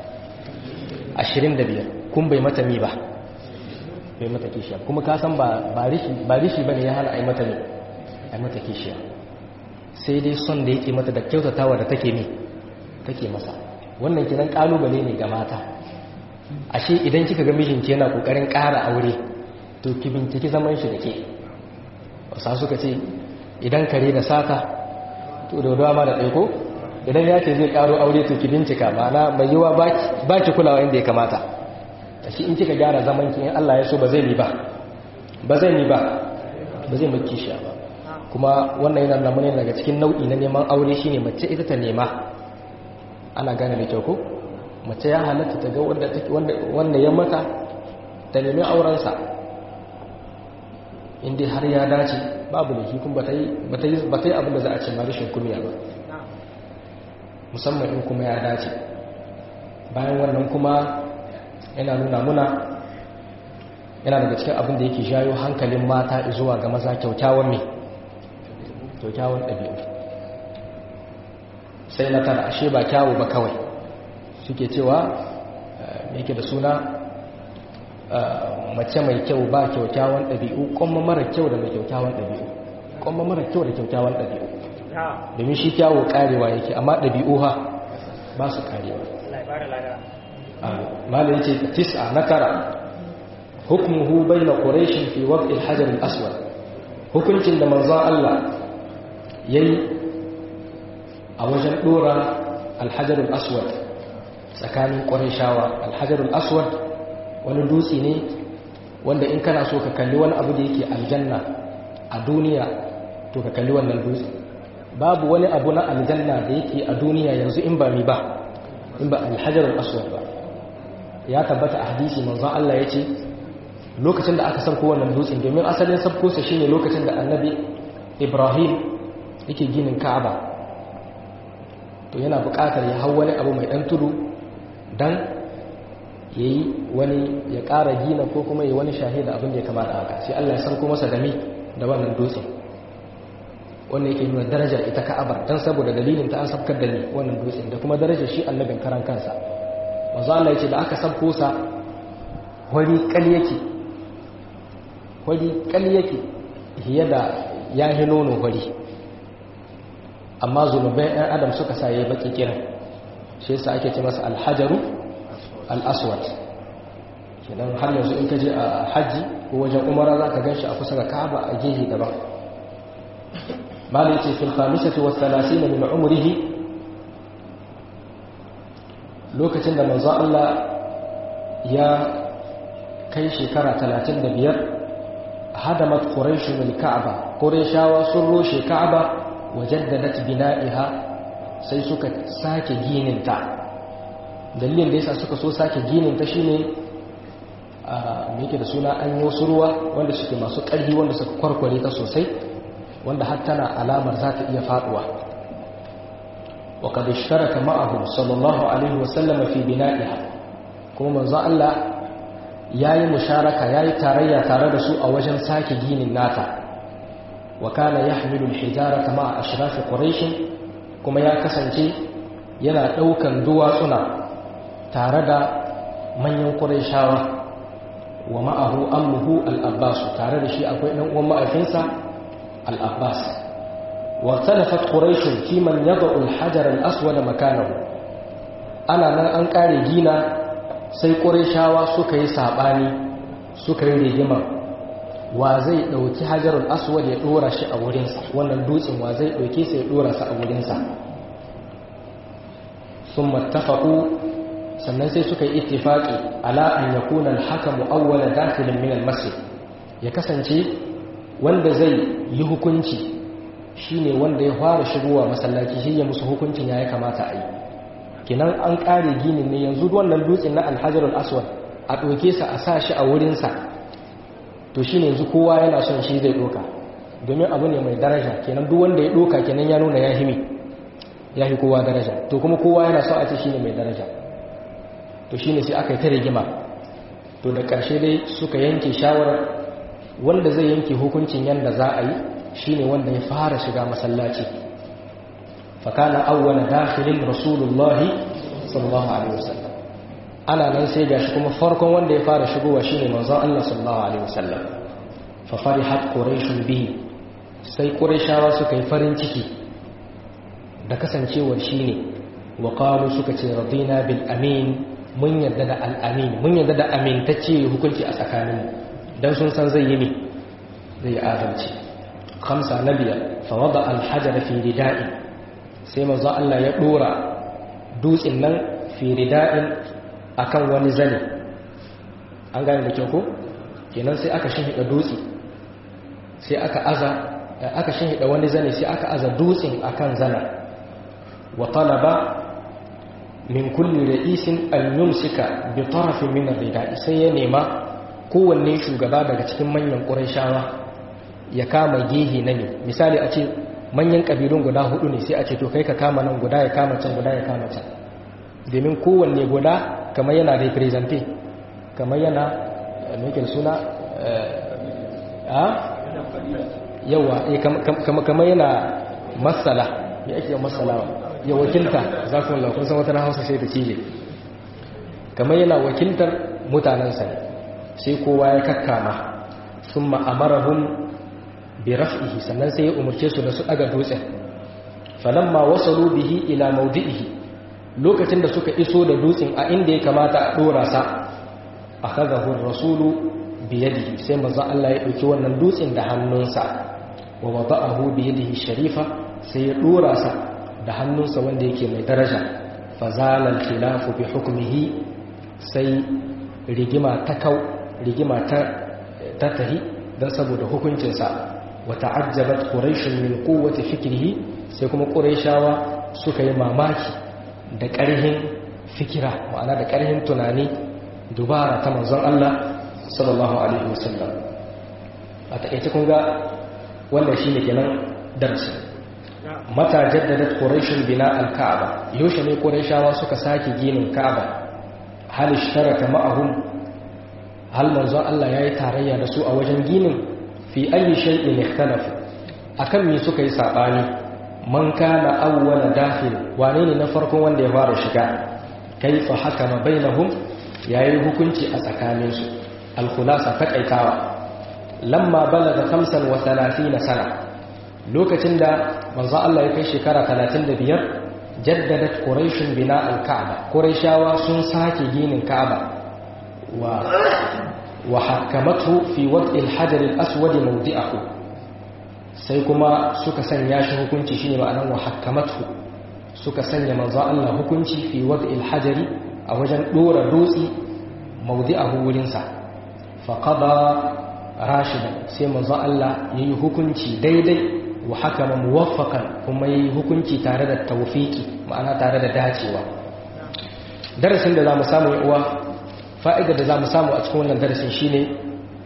25 kun bai mata mi ba bai mata kishiya kuma ka san ba ba rishi ba rishi bane ya hana ai mata mi ai mata kishiya sai dai son da yake mata da kyautatawa da take mi take masa wannan kiran kalubale ne ga mata ashe idan kika ga mijinki yana kokarin ƙara aure to ki binciki zaman shi da ke wasa suka ce idan kare da sata to da ma da ɗaiko idan ya ce zai ƙaro aure to ki bincika ma'ana mai yiwa ba ki kulawa inda ya kamata ashe in kika gyara zaman ki in Allah ya so ba zai ni ba ba zai ni ba ba zai maki shi ba kuma wannan yana nuna daga cikin nau'i na neman aure shine mace ita ta nema ana gane da kyau ko mace ya halatta ta ga wanda ya mata ta nemi aurensa inda har ya dace babu da hikun ba ta yi abinda za a ce marishin kumiya ba musamman in kuma ya dace bayan wannan kuma yana nuna muna yana daga cikin abin da yake jayo hankalin mata zuwa ga maza kyaukyawan mai kyaukyawan ɗabi'u sai na tara ashe ba kyawu ba kawai suke cewa yake da suna mace mai kyau ba kyaukyawan ɗabi'u kuma mara kyau da mai kyaukyawan ɗabi'u kuma mara kyau da kyaukyawan ɗabi'u domin shi kyawo karewa yake amma ɗabi'u ha ba su karewa malin ce tis'a na tara hukumuhu bai na ƙorashin fi waƙil hajjarin aswad hukuncin da manzan Allah ya yi a wajen ɗora alhajjarin aswad tsakanin ƙorashawa alhajjarin aswad wani dutse ne wanda in kana so ka kalli wani abu da yake aljanna a duniya to ka kalli wannan dutse babu wani abu na aljanna da yake a duniya yanzu in ba mi ba in ba alhajar aswad ba ya tabbata a hadisi manzon Allah ya ce lokacin da aka sauko wannan dutsen domin asalin sabko sa shine lokacin da annabi Ibrahim yake ginin Ka'aba to yana buƙatar ya hau wani abu mai dan tudu dan yayi wani ya ƙara gina ko kuma yayi wani shahida abin da ya kamata haka sai Allah ya sauko masa da mi da wannan dutsen wannan yake nuna darajar ita ka'abar dan saboda dalilin ta an sabkar da ni wannan dutsen da kuma darajar shi annabin karan kansa manzo Allah yace da aka sabko sa wani kal yake wani kal yake hiya da yahi nono wari amma zunubai ɗan adam suka sa yayi baki kiran shi yasa ake ce masa alhajaru al-aswad kenan har yanzu in ka je a haji ko wajen umara za ka gan shi a kusa ga ka'aba a gehe daban malai ce fil khamisati was salasina min umrihi lokacin da manzo Allah ya kai shekara 35 hadamat quraish min ka'aba qurayshawa sun roshe ka'aba wajaddadat bina'iha sai suka sake ginin ta dalilin da yasa suka so sake ginin ta shine a yake da suna an yi wasu ruwa wanda suke masu ƙarfi wanda suka kwarkware ta sosai wanda har tana alamar za ta iya faduwa wa qad ishtaraka ma'ahu sallallahu alaihi wa sallam fi bina'iha kuma manzo Allah yayi musharaka yayi tarayya tare da su a wajen sake ginin nata wa kana yahmilu al-hijarata ma'a ashraf quraish kuma ya kasance yana daukan duwatsuna tare da manyan qurayshawa wa ma'ahu ammuhu al-abbas tare da shi akwai dan uwan ma'aikinsa al-abbas wa talafat quraish fi man yad'u al-hajar al-aswad makanahu ana nan an kare gina sai qurayshawa suka yi sabani suka yi rigima wa zai dauki hajarul aswad ya dora shi a wurinsa wannan dutsen wa zai dauke sa ya dora sa a wurinsa thumma ittafaqu sannan sai suka yi ittifaqi ala an yakuna al-hakamu awwala dakhilin min al-masjid ya kasance wanda zai yi hukunci shine wanda ya fara shigowa masallaci shi ya musu hukuncin ya kamata a yi kinan an kare ginin ne yanzu wannan dutsen na al-hajar al-aswad a doke sa a sa shi a wurin sa to shine yanzu kowa yana son shi zai doka domin abu ne mai daraja kenan duk wanda ya doka kenan ya nuna ya himi ya fi kowa daraja to kuma kowa yana son a ce shine mai daraja to shine sai aka yi ta rigima to da ƙarshe dai suka yanke shawarar wanda zai yanke hukuncin yanda za a yi shine wanda ya fara shiga masallaci fakana awwala dakhilin rasulullahi sallallahu alaihi wasallam ana nan sai gashi kuma farkon wanda ya fara shigowa shine manzon Allah sallallahu alaihi wasallam fa farihat quraish bihi sai qurayshawa suka yi farin ciki da kasancewar shine wa qalu suka ce radina bil amin mun yarda da al'amin mun yarda da amintacce hukunci a tsakaninmu don sun san zai yi ne zai adalci kamsa na biyar fawada alhajar fi rida'in sai mazu Allah ya ɗora dutsen nan fi rida'in a kan wani zane an gane da kyau ko? kenan sai aka shinhiɗa dutse sai aka aza aka shinhiɗa wani zane sai aka aza dutsen a kan zana wa talaba min kulli ra'isin an yumsika bi tarafin min ar-rida'i sai ya nema kowanne shugaba daga cikin manyan qurayshawa ya kama gehe na ne misali a ce manyan kabilun guda hudu ne sai a ce to kai ka kama nan guda ya kama can guda ya kama can domin kowanne guda kamar yana represente kamar yana mai suna a yawa kamar yana masala ya ake masalawa ya wakilta za ku kun san wata na hausa sai ta cije kamar yana wakiltar mutanensa ne sai kowa ya kakkama sun ma'amarahun bi raf'ihi sannan sai ya umarce su da su daga dutsen falamma wasalu bihi ila maudi'ihi lokacin da suka iso da dutsen a inda ya kamata a dora sa akhadahu ar-rasulu bi yadihi sai manzo Allah ya dauki wannan dutsen da hannunsa wa wada'ahu bi yadihi sharifa sai ya dora sa da hannunsa wanda yake mai daraja fazalar khilafu bi hukumihi sai rigima ta kau rigima ta tahi don saboda hukuncinsa wa ta'ajjabat quraishun min quwwati fikrihi sai kuma quraishawa suka yi mamaki da ƙarhin fikira ma'ana da ƙarhin tunani dubara ta manzon Allah sallallahu alaihi wasallam a takeice kun ga wannan shine kenan darasi mata jaddadat quraishun bina al-ka'aba yaushe ne quraishawa suka sake ginin ka'aba hal ishtaraka ma'ahum hal manzo Allah yayi tarayya da su a wajen ginin fi ayi shay'in ikhtalafu akan me suka yi sabani man kana awwala dakhil wane ne na farkon wanda ya fara shiga kaifa hakama bainahum yayi hukunci a tsakaninsu al-khulasa takaitawa lamma balaga 35 sana lokacin da manzo Allah ya kai shekara 35 jaddadat quraishun bina al-ka'ba quraishawa sun sake ginin ka'aba wa wa hakamathu fi wad'i al-hajar al-aswad mawdi'ahu sai kuma suka sanya shi hukunci shine ma'anar wa hakamathu suka sanya manzo Allah hukunci fi wad'i al-hajar a wajen dora dutsi mawdi'ahu wurin sa fa qada rashidan sai manzo Allah yayi hukunci daidai wa hakama muwaffakan kuma yi hukunci tare da tawfiki ma'ana tare da dacewa darasin da zamu samu uwa fa'idar da zamu samu a cikin wannan darasin shine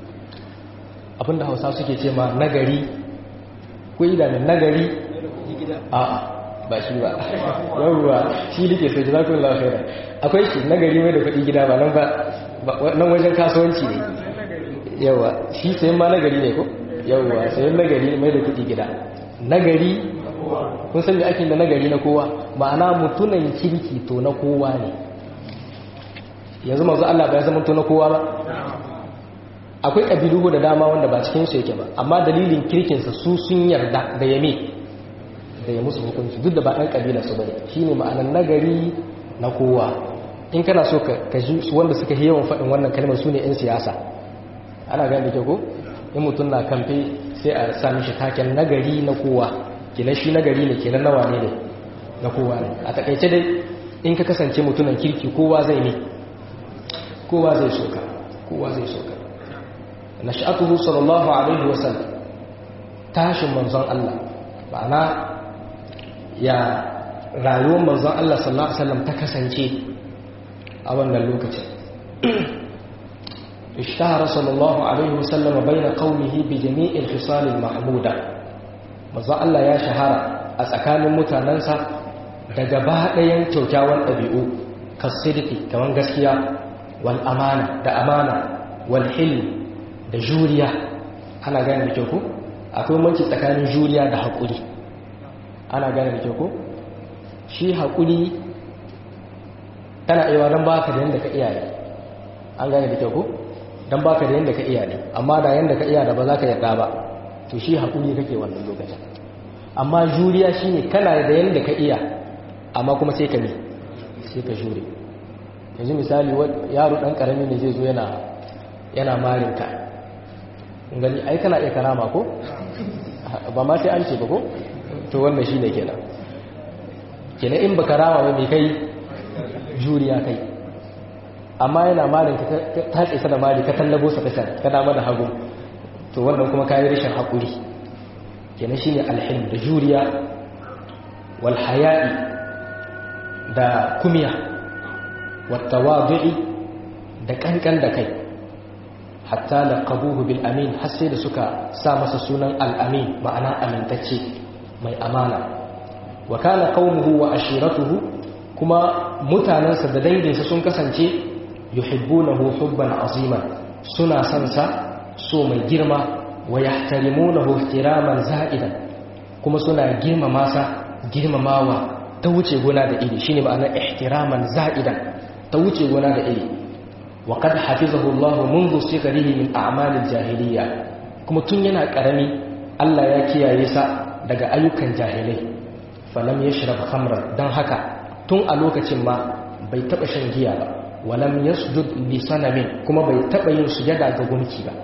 abinda Hausa suke ce ma nagari ko idanun nagari a ba shi ba yawwa shi dake sai jazakumullahu khairan akwai shi nagari mai da kuɗi gida ba nan ba nan wajen kasuwanci ne yawwa shi sayan ma nagari ne ko yawwa sayan nagari mai da kuɗi gida nagari kun san me ake da nagari na kowa ma'ana mutunan kirki to na kowa ne yanzu manzo Allah bai zama to na kowa ba akwai kabilu da dama wanda ba cikin su yake ba amma dalilin kirkinsa su sun yarda da yame da ya musu hukunci duk da ba ɗan kabila su bane shine ma'anar nagari na kowa in kana so ka ji wanda suka yi yawan faɗin wannan kalmar su ne 'yan siyasa ana gani da ke ko in mutum na kamfe sai a sa mishi taken nagari na kowa kenan shi nagari ne kenan nawa ne ne na kowa ne a takaice dai in ka kasance mutumin kirki kowa zai ne kowa zai soka kowa zai soka nash'atuhu sallallahu alaihi wasallam tashin manzon Allah ma'ana ya rayuwar manzon Allah sallallahu alaihi wasallam ta kasance a wannan lokacin ishtahara sallallahu alaihi wasallam baina qaumihi bi jami'il khisal al-mahmuda manzon Allah ya shahara a tsakanin mutanansa da gaba ɗayan kyaukyawan ɗabi'u kasidiki kaman gaskiya wal amana da amana wal hilm da juriya ana gane da kyau ko akwai manci tsakanin juriya da haƙuri ana gane da kyau ko shi haƙuri tana iya don baka da yadda ka iya ne an gane da kyau ko don baka da yadda ka iya ne amma da yadda ka iya da ba za ka yarda ba to shi haƙuri kake wannan lokacin amma juriya shine kana da yadda ka iya amma kuma sai ka ne sai ka jure yanzu misali yaro ɗan ƙarami ne zai zo yana yana marinka gani ai kana iya karama ko ba ma sai an ce ba ko to wannan shi ne kenan kenan in ba karama ba mai kai juriya kai amma yana malin ka ta tsaye da mali ka tallabo sa kasar ka dama da hagu to wannan kuma kayi rashin haƙuri kenan shine alhim da juriya wal haya'i da kumiya wat tawadu'i da kankan da kai hatta laqabuhu bil amin har sai da suka sa masa sunan al amin ma'ana amintacce mai amana wa kana qaumuhu wa ashiratuhu kuma mutanansa da danginsa sun kasance yuhibbunahu hubban aziman suna son sa so mai girma wa yahtarimunahu ihtiraman za'idan kuma suna girmama sa girmamawa ta wuce gona da iri shine ma'anar ihtiraman za'idan ta wuce gona da iri وقد حفظه الله منذ صغره من أعمال الجاهلية kuma tun yana ƙarami Allah ya kiyaye sa daga ayyukan jahilai falam yashrab khamran dan haka tun a lokacin ma bai taba shan giya ba walam yasjud li sanamin kuma bai taba yin sujada ga gunki ba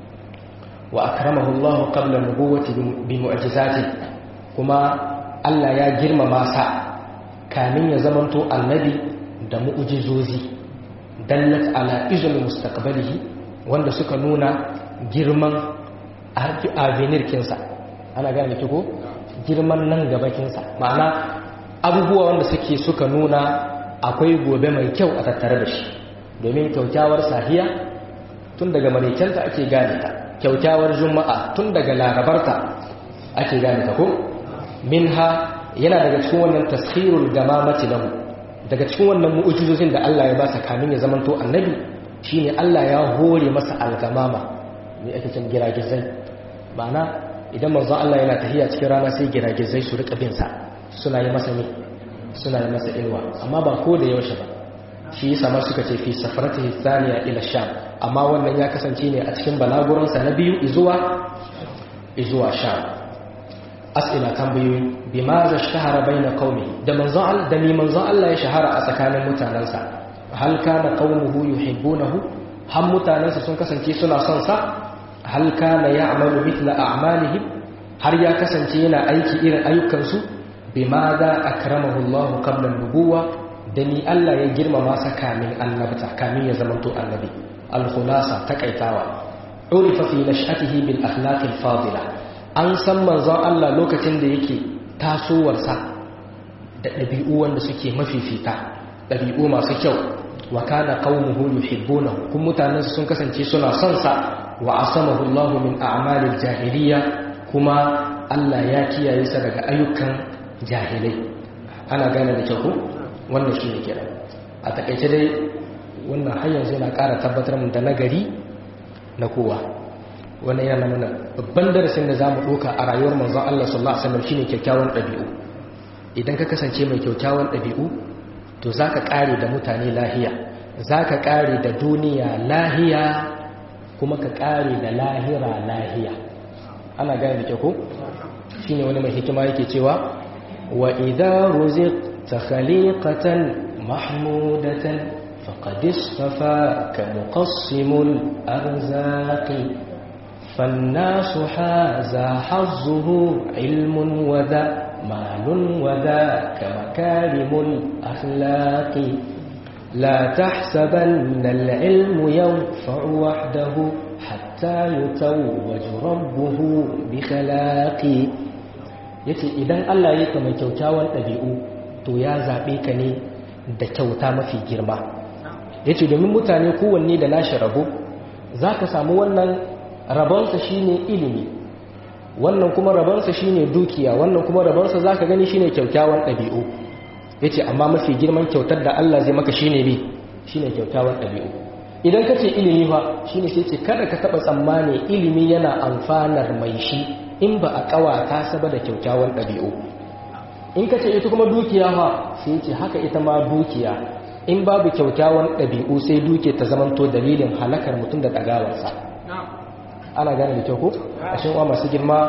wa akramahu Allah qabla nubuwati bi mu'jizati kuma Allah ya girmama sa kamin ya zamanto annabi da mu'jizozi dallat ala izul mustaqbalihi wanda suka nuna girman avenir kinsa ana gane ki ko girman nan gaba kinsa ma'ana abubuwa wanda suke suka nuna akwai gobe mai kyau a tattare da shi domin kyaukyawar sahiya tun daga maraicenta ake gane ta kyaukyawar juma'a tun daga larabarta ake gane ta ko minha yana daga cikin wannan taskhirul gamamati lahu daga cikin wannan mu'ujizozin da Allah ya ba sa kamin ya zamanto annabi shine Allah ya hore masa algamama ne ake cin giragizai ma'ana idan manzon Allah yana tahiya cikin rana sai giragizai su rika bin sa suna yi masa ne suna yi masa ilwa amma ba ko da yaushe ba shi yasa ma suka ce fi safaratihi thaniya ila sham amma wannan ya kasance ne a cikin balaguransa na biyu izuwa izuwa sham as'ila tambayoyi bi ma za shahara baina qaumi da manzon Allah da mi manzon Allah ya shahara a tsakanin mutanansa hal kana qaumuhu yuhibbunahu har mutanansa sun kasance suna son sa hal kana ya'malu mithla a'malihim har ya kasance yana aiki irin ayyukan su bima za akramahu Allah qabla an-nubuwa da ni Allah ya girmama sa kamin annabta kamin ya zamanto annabi al-khulasa takaitawa urifa fi nash'atihi bil akhlaq al-fadila an san manzon Allah lokacin da yake tasowarsa da ɗabi'u wanda suke mafifita ɗabi'u masu kyau wa kana qaumuhu yuhibbunahu kun mutanen sun kasance suna son sa wa asamahu Allah min a'malil jahiliya kuma Allah ya kiyaye sa daga ayyukan jahilai ana gane da kyau wannan shi ne kira a takaice dai wannan har yanzu yana ƙara tabbatar mu da nagari na kowa wannan yana nuna babban darasin da zamu ɗauka a rayuwar manzon Allah sallallahu alaihi wasallam shine kyakkyawan ɗabi'u idan ka kasance mai kyakkyawan ɗabi'u to zaka ƙare da mutane lahiya zaka ƙare da duniya lahiya kuma ka ƙare da lahira lahiya ana gane da kyau ko shine wani mai hikima yake cewa wa idza ruziqta khaliqatan mahmudatan faqad istafaka muqassimul arzaqi فالناس حازى حظه علم وذا مال وذاك مكارم الأخلاق لا تحسبن العلم ينفع وحده حتى يتوج ربه بخلاق yace idan Allah ya kama kyaukyawan ɗabi'u to ya zaɓe ka ne da kyauta mafi girma yace domin mutane kowanne da nashi rabo za ka samu wannan rabonsa shine ilimi wannan kuma rabonsa shine dukiya wannan kuma rabonsa za ka gani shine kyaukyawan ɗabi'u yace amma mafi girman kyautar da Allah zai maka shine bi shine kyaukyawan ɗabi'u idan ka ce ilimi fa shine sai ce kada ka taɓa tsammani ilimi yana amfanar mai shi in ba a ƙawata saba da kyaukyawan ɗabi'u in ka ce ita kuma dukiya fa sai ce haka ita ma dukiya in babu kyaukyawan ɗabi'u sai duke ta zamanto dalilin halakar mutum da ɗagawarsa ana gane da kyau ko a shinwa masu girma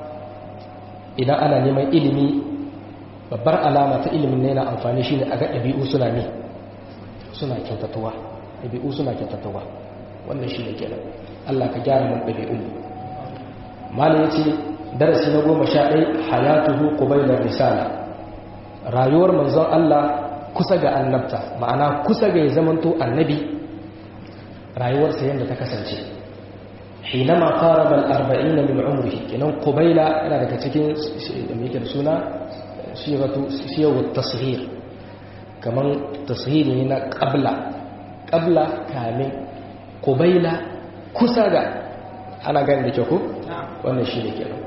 idan ana neman ilimi babbar alama ta ilimin ne na amfani shi ne a ga ɗabi'u suna ne suna kyautatuwa ɗabi'u suna kyautatuwa wannan shi ne kenan allah ka gyara mun ɗabi'un malin ya ce darasi na goma sha ɗai hayatuhu qubailar risala rayuwar manzon allah kusa ga annabta ma'ana kusa ga ya zamanto annabi rayuwarsa yadda ta kasance حينما قارب الأربعين من عمره كنون قبيلة أنا لك تكين ميكر سنة صيغة صيغ التصغير كمان تصغير هنا قبل قبل كامل قبيلة كساغا أنا قاعد لكيكو وأنا شيء كنا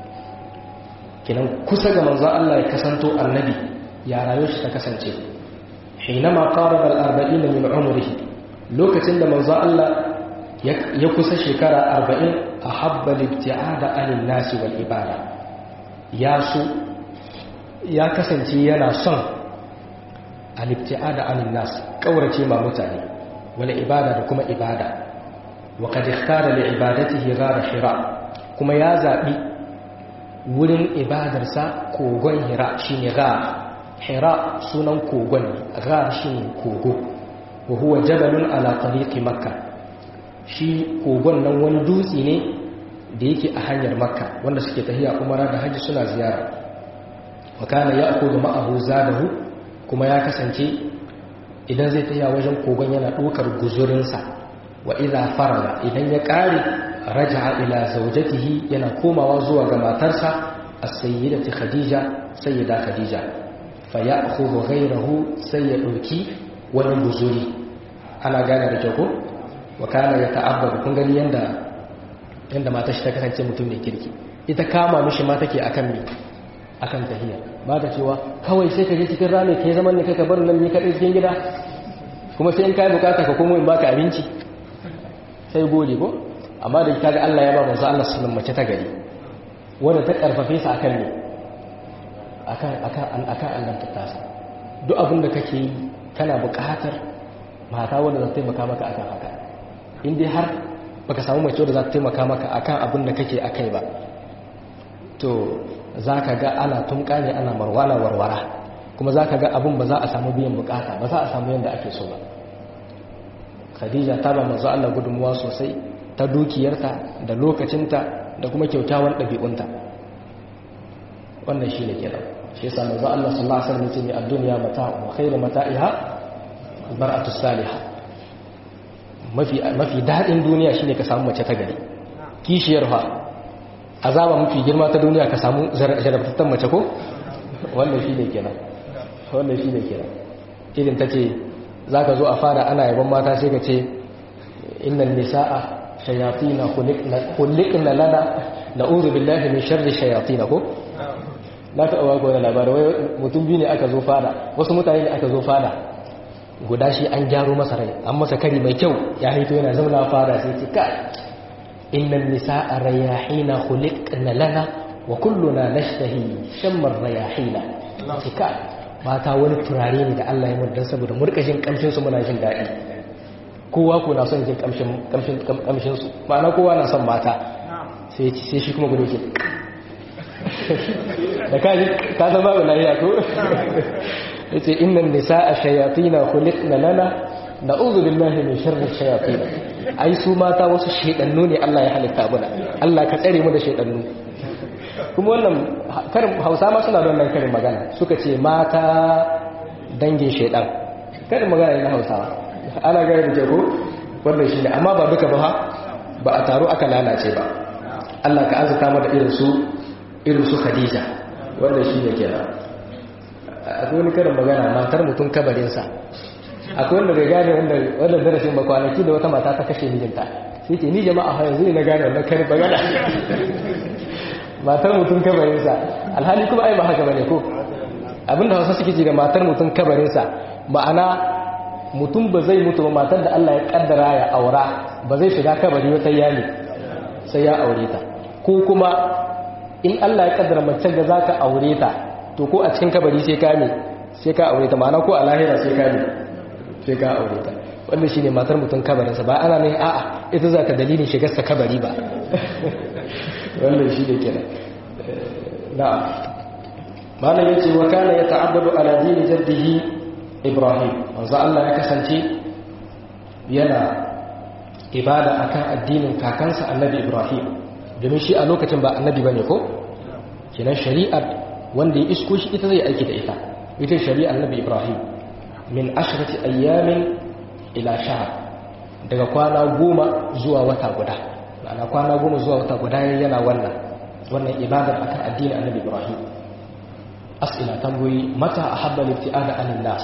kenan kusa ga manzon Allah ya kasanto annabi ya rayu shi ta kasance hinama qaraba al-arba'in min umrihi lokacin da manzon Allah ya kusa shekara arba'in a habba libti'ada anin nasi wal ibada ya su ya kasance yana son a libti'ada anin nasi kaurace ma mutane wal ibada da kuma ibada wa kad ikhtara li ibadatihi ghara hira kuma ya zabi wurin ibadarsa kogon hira shine ghar hira sunan kogon ne ghar shine kogo wa huwa jabalun ala tariqi makkah shi kogon nan wani dutse ne da yake a hanyar makka wanda suke tahiya umara da hajji suna ziyara wa kana ya'khudhu ma'ahu zadahu kuma ya kasance idan zai tahiya wajen kogon yana ɗaukar guzurinsa wa idza faraga idan ya ƙare raja'a ila zawjatihi yana komawa zuwa ga matarsa as-sayyidati khadija sayyida khadija fa ya'khudhu ghayrahu sai ya ɗauki wani guzuri ana gane da kyau ko wa kana ya ta'abbadu kun gani yanda yanda mata shi ta kasance mutum ne kirki ita kama mishi ma take akan mi akan tahiyya ba ta cewa kawai sai ka je cikin rami kai zaman ne kai ka bar nan ne kadai cikin gida kuma sai in kai bukata ka komo in baka abinci sai gode ko amma da kaga Allah ya ba manzo Allah sallallahu mace ta gari wanda ta karfafe sa akan ne akan akan akan Allah ta tasa duk abin da kake yi kana bukatar mata wanda za ta taimaka maka akan haka in dai har baka samu mace da za ta taimaka maka akan abin da kake akai ba to za ka ga ana tunka ne ana marwala warwara kuma za ka ga abin ba za a samu biyan bukata ba za a samu yadda ake so ba khadija ta ba manzo Allah gudunmuwa sosai ta dukiyarta da lokacinta da kuma kyaukyawan ɗabi'unta wannan shi ne kenan shi yasa manzo Allah sallallahu alaihi wasallam ya ce ni ad-dunya mata'u wa khairu mata'iha al-mar'atu salihah mafi daɗin duniya shine ka samu mace ta gari kishiyar fa azaba mafi girma ta duniya ka samu jarabtattan mace ko wannan shi ne kenan wannan shi ne kenan irin ta ce za ka zo a fara ana yaban mata sai ka ce innan nisa'a shayatina khuliqna lana na'udhu billahi min sharri shayatina ko na taɓa wako da labarai wai mutum biyu ne aka zo fada wasu mutane ne aka zo fada guda shi an gyaro masa rai an masa kari mai kyau ya haito yana zauna fada sai ce kai innan nisa'a rayahina khuliqna lana wa kulluna nashtahi shammar rayahina ce kai mata wani turare ne da Allah ya mudan saboda murkashin kamshin su muna jin daɗi kowa ko na son jin kamshin kamshin kamshin su ma'ana kowa na son mata sai sai shi kuma gudu ke da kaji ka san babu lafiya ko yace innan nisaa shayatin khuliqna lana na'udhu billahi min sharri shayatin ai su mata wasu shedannu ne Allah ya halitta muna Allah ka tsare mu da shedannu kuma wannan karin Hausa ma suna da wannan karin magana suka ce mata dangin shedan karin magana ne na Hausawa ana gaya da ko wannan shine amma ba duka ba ba a taro aka lalace ba Allah ka azuta mu da irin su irin su Khadija wannan shine kenan akwai wani karin magana matar mutum kabarinsa akwai wanda bai gane wanda darasin ba kwanaki da wata mata ta kashe mijinta sai ce ni jama'a ha yanzu ne na gane wannan karin magana matar mutum kabarinsa alhali kuma ai ba haka bane ko abinda wasu suke ji da matar mutum kabarinsa ma'ana mutum ba zai mutu ba matar da Allah ya kaddara ya aura ba zai shiga kabari wata yali sai ya aure ta ko kuma in Allah ya kaddara mace da zaka aure ta to ko a cikin kabari sai ka ne sai ka aure ta ma'ana ko a lahira sai ka ne sai ka aure ta wannan shine matar mutum kabarinsa ba ana ne a'a ita za ta dalilin shigar sa kabari ba wannan shi ne kenan na'am malam yace wa kana yata'abbadu ala dini jaddihi ibrahim manzo Allah ya kasance yana ibada akan addinin kakansa annabi ibrahim domin shi a lokacin ba annabi bane ko kenan shari'ar wanda ya isko shi ita zai aiki da ita ita shari'ar nabi ibrahim min ashrati ayyamin ila shahr daga kwana goma zuwa wata guda ma'ana kwana goma zuwa wata guda yana wannan wannan ibadar akan addinin annabi ibrahim as'ila tambayi mata ahabba libti'ada anin nas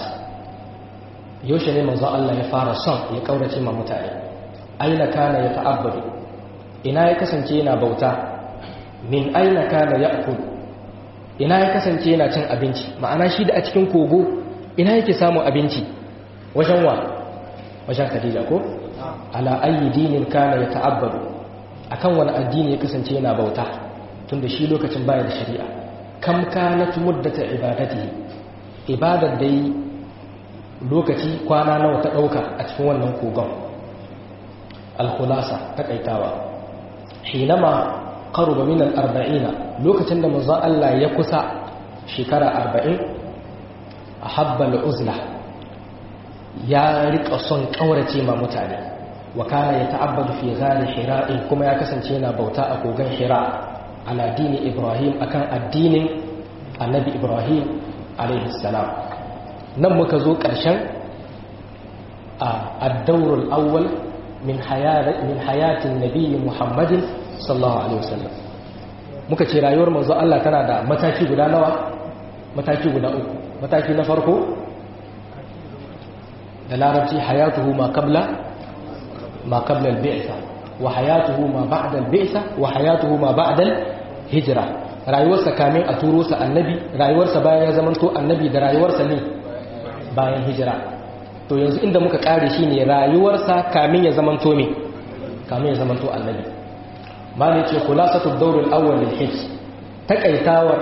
yaushe ne manzo Allah ya fara son ya kaurace ma mutane aina kana ya ta'abbadu ina ya kasance yana bauta min aina kana ya'kul ina ya kasance yana cin abinci ma'ana shi da a cikin kogo ina yake samun abinci wajen wa wajen Khadija ko ala ayi dinin kana ya ta'abbadu akan wani addini ya kasance yana bauta tunda shi lokacin baya da shari'a kam kanat muddata ibadatihi ibadar da yi lokaci kwana nawa ta dauka a cikin wannan kogon al-khulasa takaitawa hinama qaruba min al-arba'ina lokacin da manzo Allah ya kusa shekara 40 ahabba al-uzla ya rika son kaurace ma mutane wa kana yata'abbadu fi ghali hira'in kuma ya kasance yana bauta a kogan hira ala dini ibrahim akan addinin annabi ibrahim alaihi salam nan muka zo ƙarshen a ad-dawrul awwal min min hayatin nabiyyi muhammadin sallallahu alaihi wasallam muka ce rayuwar manzo Allah tana da mataki guda nawa mataki guda uku mataki na farko da larabci hayatuhu ma qabla ma qabla al-bi'sa wa hayatuhu ma ba'da al-bi'sa wa hayatuhu ma ba'da al-hijra rayuwarsa kamin a turo sa annabi rayuwarsa bayan ya zamanto annabi da rayuwarsa ne bayan hijira to yanzu inda muka kare shine rayuwarsa kamin ya zamanto me kamin ya zamanto annabi malai ce khulasatu ad-dawr al-awwal lil-hijj takaitawar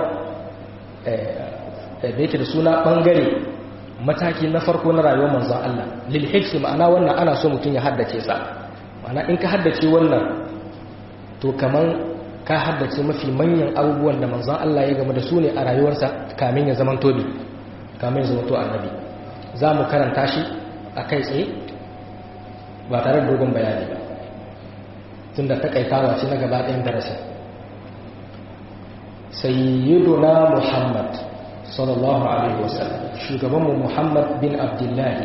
da yake da suna bangare mataki na farko na rayuwar manzon Allah lil hifsi ma'ana wannan ana so mutum ya haddace sa ma'ana in ka haddace wannan to kaman ka haddace mafi manyan abubuwan da manzon Allah ya gama da su ne a rayuwarsa kamin ya zaman tobi kamin ya zama to annabi za mu karanta shi a kai tsaye ba tare da dogon bayani ba tunda takaitawa ce na gaba ɗayan darasin sayyiduna muhammad sallallahu alaihi wasallam shugabanmu muhammad bin abdullahi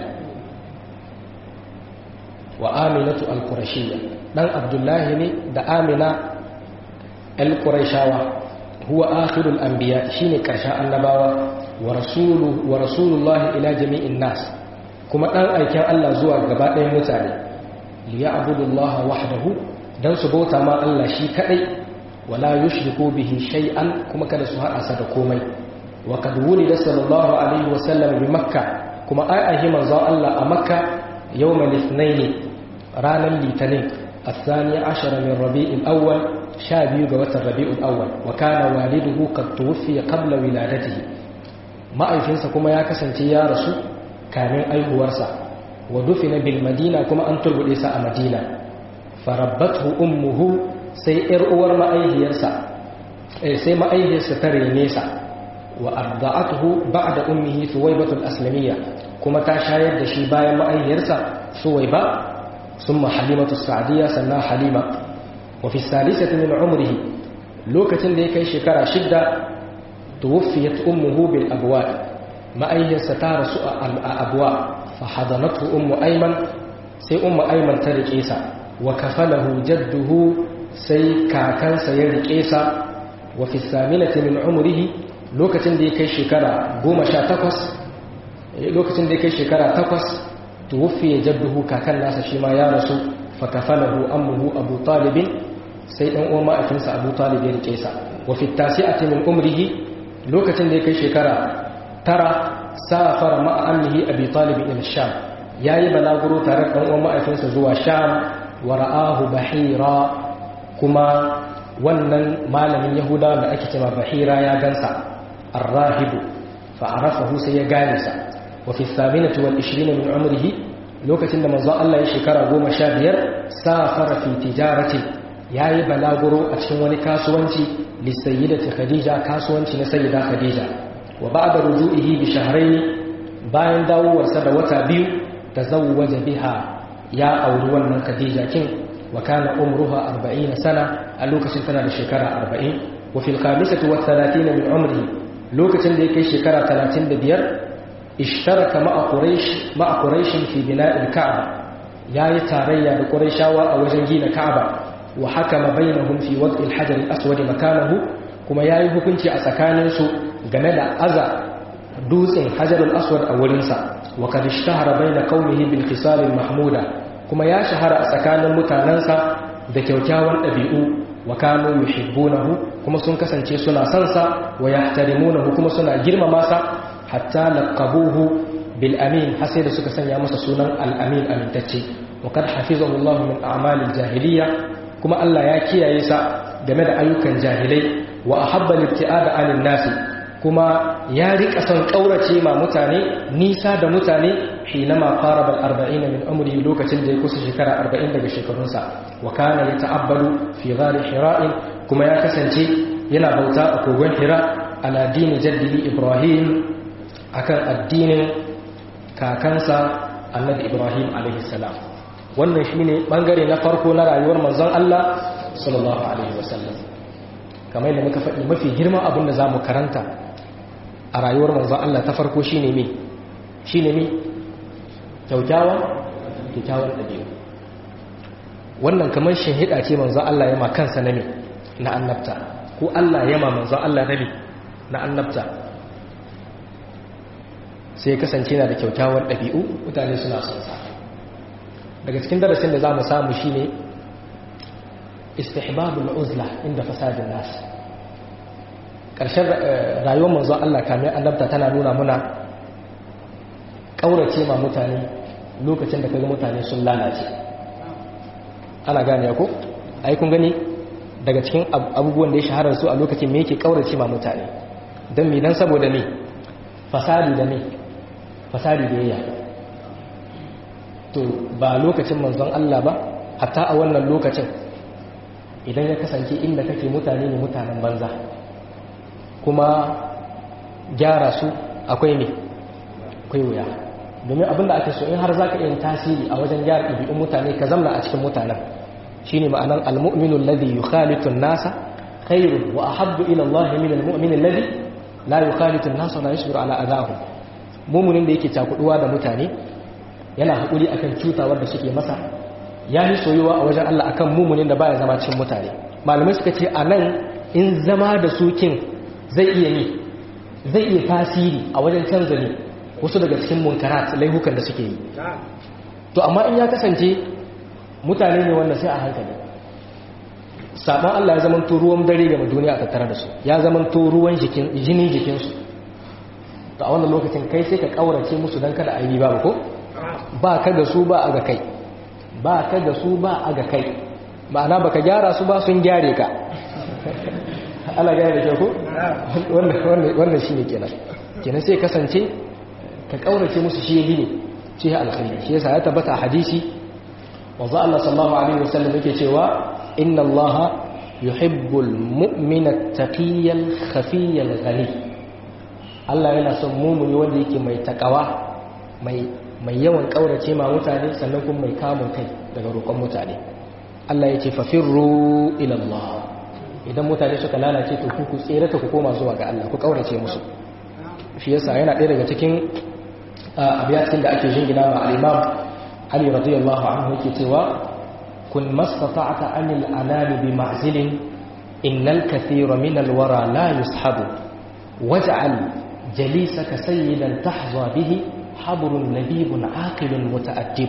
wa aminatu al-qurashiyya dan abdullahi ne da amina al-qurashawa huwa akhirul anbiya shine karshen annabawa wa rasulu wa rasulullahi ila jami'in nas kuma dan aikin Allah zuwa gaba ɗayan mutane li ya'budullaha wahdahu dan su bauta ma Allah shi kadai wala yushriku bihi shay'an kuma kada su haɗa sa da komai wa kad wulida sallallahu alaihi wa sallam bi makka kuma ai ahi manzon Allah a makka yawmal ithnain ranar litinin الثاني عشر من ربيع الأول شابيو قوات الربيع الأول وكان والده قد توفي قبل ولادته ما أيفنسا كما يكسنتي يا رسول كان أيه ورسا ودفن بالمدينة كما أن تربو إيسا مدينة فربته أمه سي إرؤور ما أيه يرسا سي ما أيه ستري نيسا وأرضعته بعد أمه ثويبة الأسلمية كما تشايد دشي بايا ما أيه يرسا ثويبة ثم حليمة السعدية سنا حليمة وفي الثالثة من عمره لوكة لكي شكرا شدة توفيت أمه بالأبواء ما أيه ستار سوء الأبواء فحضنته أم أيمن سي أم أيمن ترك إيسا وكفله جده سي كاكن سيرك إيسا وفي الثامنة من عمره لوكة لكي شكرا قوم شاتكس لوكة لكي شكرا تكس توفي جده كاكن ناس شما يا رسول فكفله أمه أبو طالب سيدنا أمه أكنس أبو طالب يركيسا وفي التاسعة من أمره لوكة لكي شكرا ترى سافر مع أمه أبي طالب إلى الشام يا بلاغرو ترك أمه أكنس زوا الشام ورآه بحيرا كما wannan malamin yahuda da ake cewa bahira ya gansa arrahibu fa'arafahu sai ya gane sa وفي الثامنة والعشرين من عمره لوكة لما ظل الله يشكر قوم شابير سافر في تجارة ياي بلاغرو أتشون كاسوانتي للسيدة خديجة كاسوانتي لسيدة خديجة وبعد رجوعه بشهرين باين داو ورسد وتابيو تزوج بها يا أولوان من خديجة كين وكان عمرها أربعين سنة اللوكة سنة لشكرة أربعين وفي الخامسة والثلاثين من عمره لوكة لكي شكرة ثلاثين ببير اشترك مع قريش مع قريش في بناء الكعبة يا تاريا بقريشاوا أو جنجين الكعبة وحكم بينهم في وضع الحجر الأسود مكانه كما ياي hukunci a tsakaninsu game da aza dutsen hajar al-aswad a wurinsa wa kad ishtahara bayna qaumihi bil khisal al-mahmuda kuma ya shahara a tsakanin mutanansa da kyaukyawan dabi'u wa kanu yuhibbunahu kuma sun kasance suna son sa wa yahtarimunahu kuma suna girmama sa hatta laqabuhu bil amin har sai da suka sanya masa sunan al amin amintacce wa kad hafizahu Allah min a'malil jahiliya kuma Allah ya kiyaye sa game da ayyukan jahilai wa ahabba libti'ada anil nasi kuma ya rika son kaurace ma mutane nisa da mutane hinama qaraba al 40 min umri lokacin da ya kusa shekara 40 daga shekarunsa wa kana yata'abbadu fi ghari hira'in kuma ya kasance yana bauta a kogon hira ala dini jaddihi ibrahim akan addinin kakansa annabi ibrahim alaihissalam wannan shine bangare na farko na rayuwar manzon Allah sallallahu alaihi wasallam kamar yadda muka faɗi mafi girman abin da za mu karanta a rayuwar manzon Allah ta farko shine me shine me kyaukyawan kyaukyawan ɗabi'u wannan kamar shahida ce manzon Allah ya ma kansa na me na annabta ko Allah ya ma manzon Allah na me na annabta sai kasance na da kyaukyawar ɗabi'u mutane suna son sa daga cikin darasin da za mu samu shi ne istihbabul uzla inda fasadin nasu ƙarshen rayuwar manzon Allah kamar annabta tana nuna muna ƙaurace ma mutane lokacin da kaga mutane sun lalace ana gane ko ai kun gani daga cikin abubuwan da ya shahara su a lokacin me yake ƙaurace ma mutane don me dan saboda me fasadi da me fasadi da yayya to ba lokacin manzon Allah ba hatta a wannan lokacin idan ya kasance inda kake mutane ne mutanen banza kuma gyara su akwai ne akwai wuya domin abinda ake so in har za ka yin tasiri a wajen gyara ɗabi'un mutane ka zamna a cikin mutanen shi ne ma'anan almu'minu alladhi yukhalitu an-nasa khairun wa ahabbu ila Allah min al-mu'min alladhi la yukhalitu an-nasa wa la yasbiru ala adahum mu'minin da yake cakuduwa da mutane yana haƙuri akan cutawar da suke masa ya yi soyuwa a wajen Allah akan mumunin da baya zama cikin mutane malamai suka ce a nan in zama da sukin zai iya yi zai iya tasiri a wajen canza ne wasu daga cikin munkarat laihukan da suke yi to amma in ya kasance mutane ne wanda sai a hankali sabon Allah ya zamanto ruwan dare ga duniya a tattare da su ya zamanto ruwan jini jikinsu to a wannan lokacin kai sai ka kaurace musu don kada a yi ba ko ba ka ga su ba a ga kai ba ka ga su ba a ga kai ma'ana baka gyara su ba sun gyare ka ana gane da kyau ko wannan shi ne kenan kenan sai kasance ka kaurace musu shi yi ne shi ya alkhairi shi yasa ya tabbata a hadisi wanzu Allah sallallahu alaihi wasallam yake cewa inna Allah yuhibbul mu'mina taqiyyal khafiyyal ghani Allah yana son mumuni wanda yake mai takawa mai mai yawan kaurace ma mutane sannan kuma mai kamun kai daga roƙon mutane Allah ya ce fafirru ila Allah idan mutane suka lalace to ku tsere ta ku koma zuwa ga Allah ku kaurace musu shi yasa yana ɗaya daga cikin abiyatin da ake jingina ma al-Imam Ali radiyallahu anhu yake cewa kun mastata'ta anil anami bi ma'zilin innal kathira min al-wara la yushabu waj'al jalisaka sayyidan tahza bihi habrun labibun aqilun muta'addib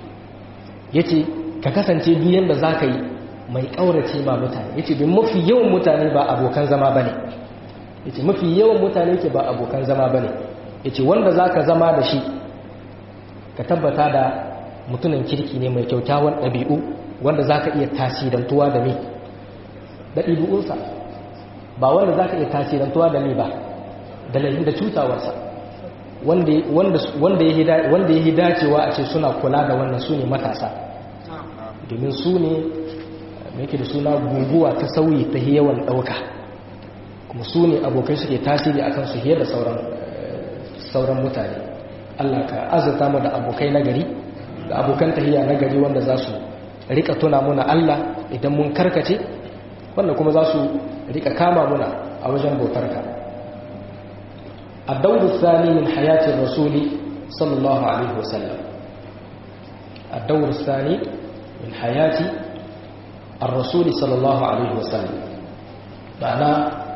yace ka kasance duk yanda zaka yi mai kaurace ma mutane yace bin mafi yawan mutane ba abokan zama bane yace mafi yawan mutane ke ba abokan zama bane yace wanda zaka zama da shi ka tabbata da mutumin kirki ne mai kyautawan ɗabi'u wanda zaka iya tasirantuwa da me da ɗabi'unsa ba wanda zaka iya tasirantuwa da me ba da laifin da cutawarsa wanda ya yi dacewa a ce suna kula da wannan su ne matasa domin su ne yake da suna guguwa ta sauyi ta yawan ɗauka kuma su ne abokai suke tasiri a kansu fiye da sauran mutane allah ka azurta mu da abokai nagari da abokan tahiya nagari wanda za su rika tuna muna allah idan mun karkace wanda kuma za su rika kama muna a wajen bautarka الدور الثاني من حياة الرسول صلى الله عليه وسلم الدور الثاني من حياة الرسول صلى الله عليه وسلم معنى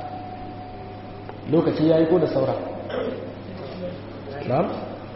lokaci ya yi ko da saura na'am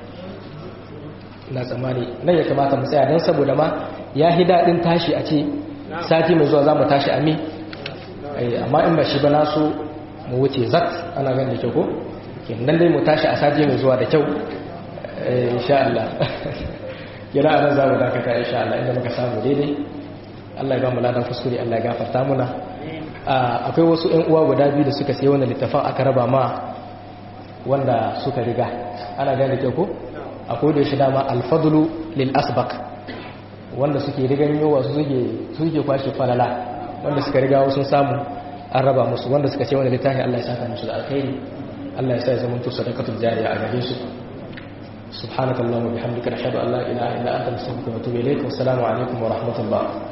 na tsammani nan ya kamata mu tsaya don saboda ma ya hi daɗin tashi a ce sati mai zuwa za mu tashi a mi amma in ba shi ba na so mu wuce zat ana gan da kyau ko nan dai mu tashi a sati mai zuwa da kyau insha Allah kira anan za mu dakata insha Allah inda muka samu daidai Allah ya ba mu ladan kuskure Allah ya gafarta muna akwai wasu ƴan uwa guda biyu da suka sayi wannan littafin aka raba ma wanda suka riga ana gane kyau ko akwai da shi dama alfadlu lil asbaq wanda suke rigan yowa su suke suke kwashe falala wanda suka riga wasu samu an raba musu wanda suka ce wannan littafin Allah ya saka musu da alkhairi Allah ya sa ya zama to sadaqatul jariya a gare su subhanakallahumma bihamdika nashhadu an la ilaha illa anta nastaghfiruka wa natubu ilayk wa assalamu alaikum wa rahmatullah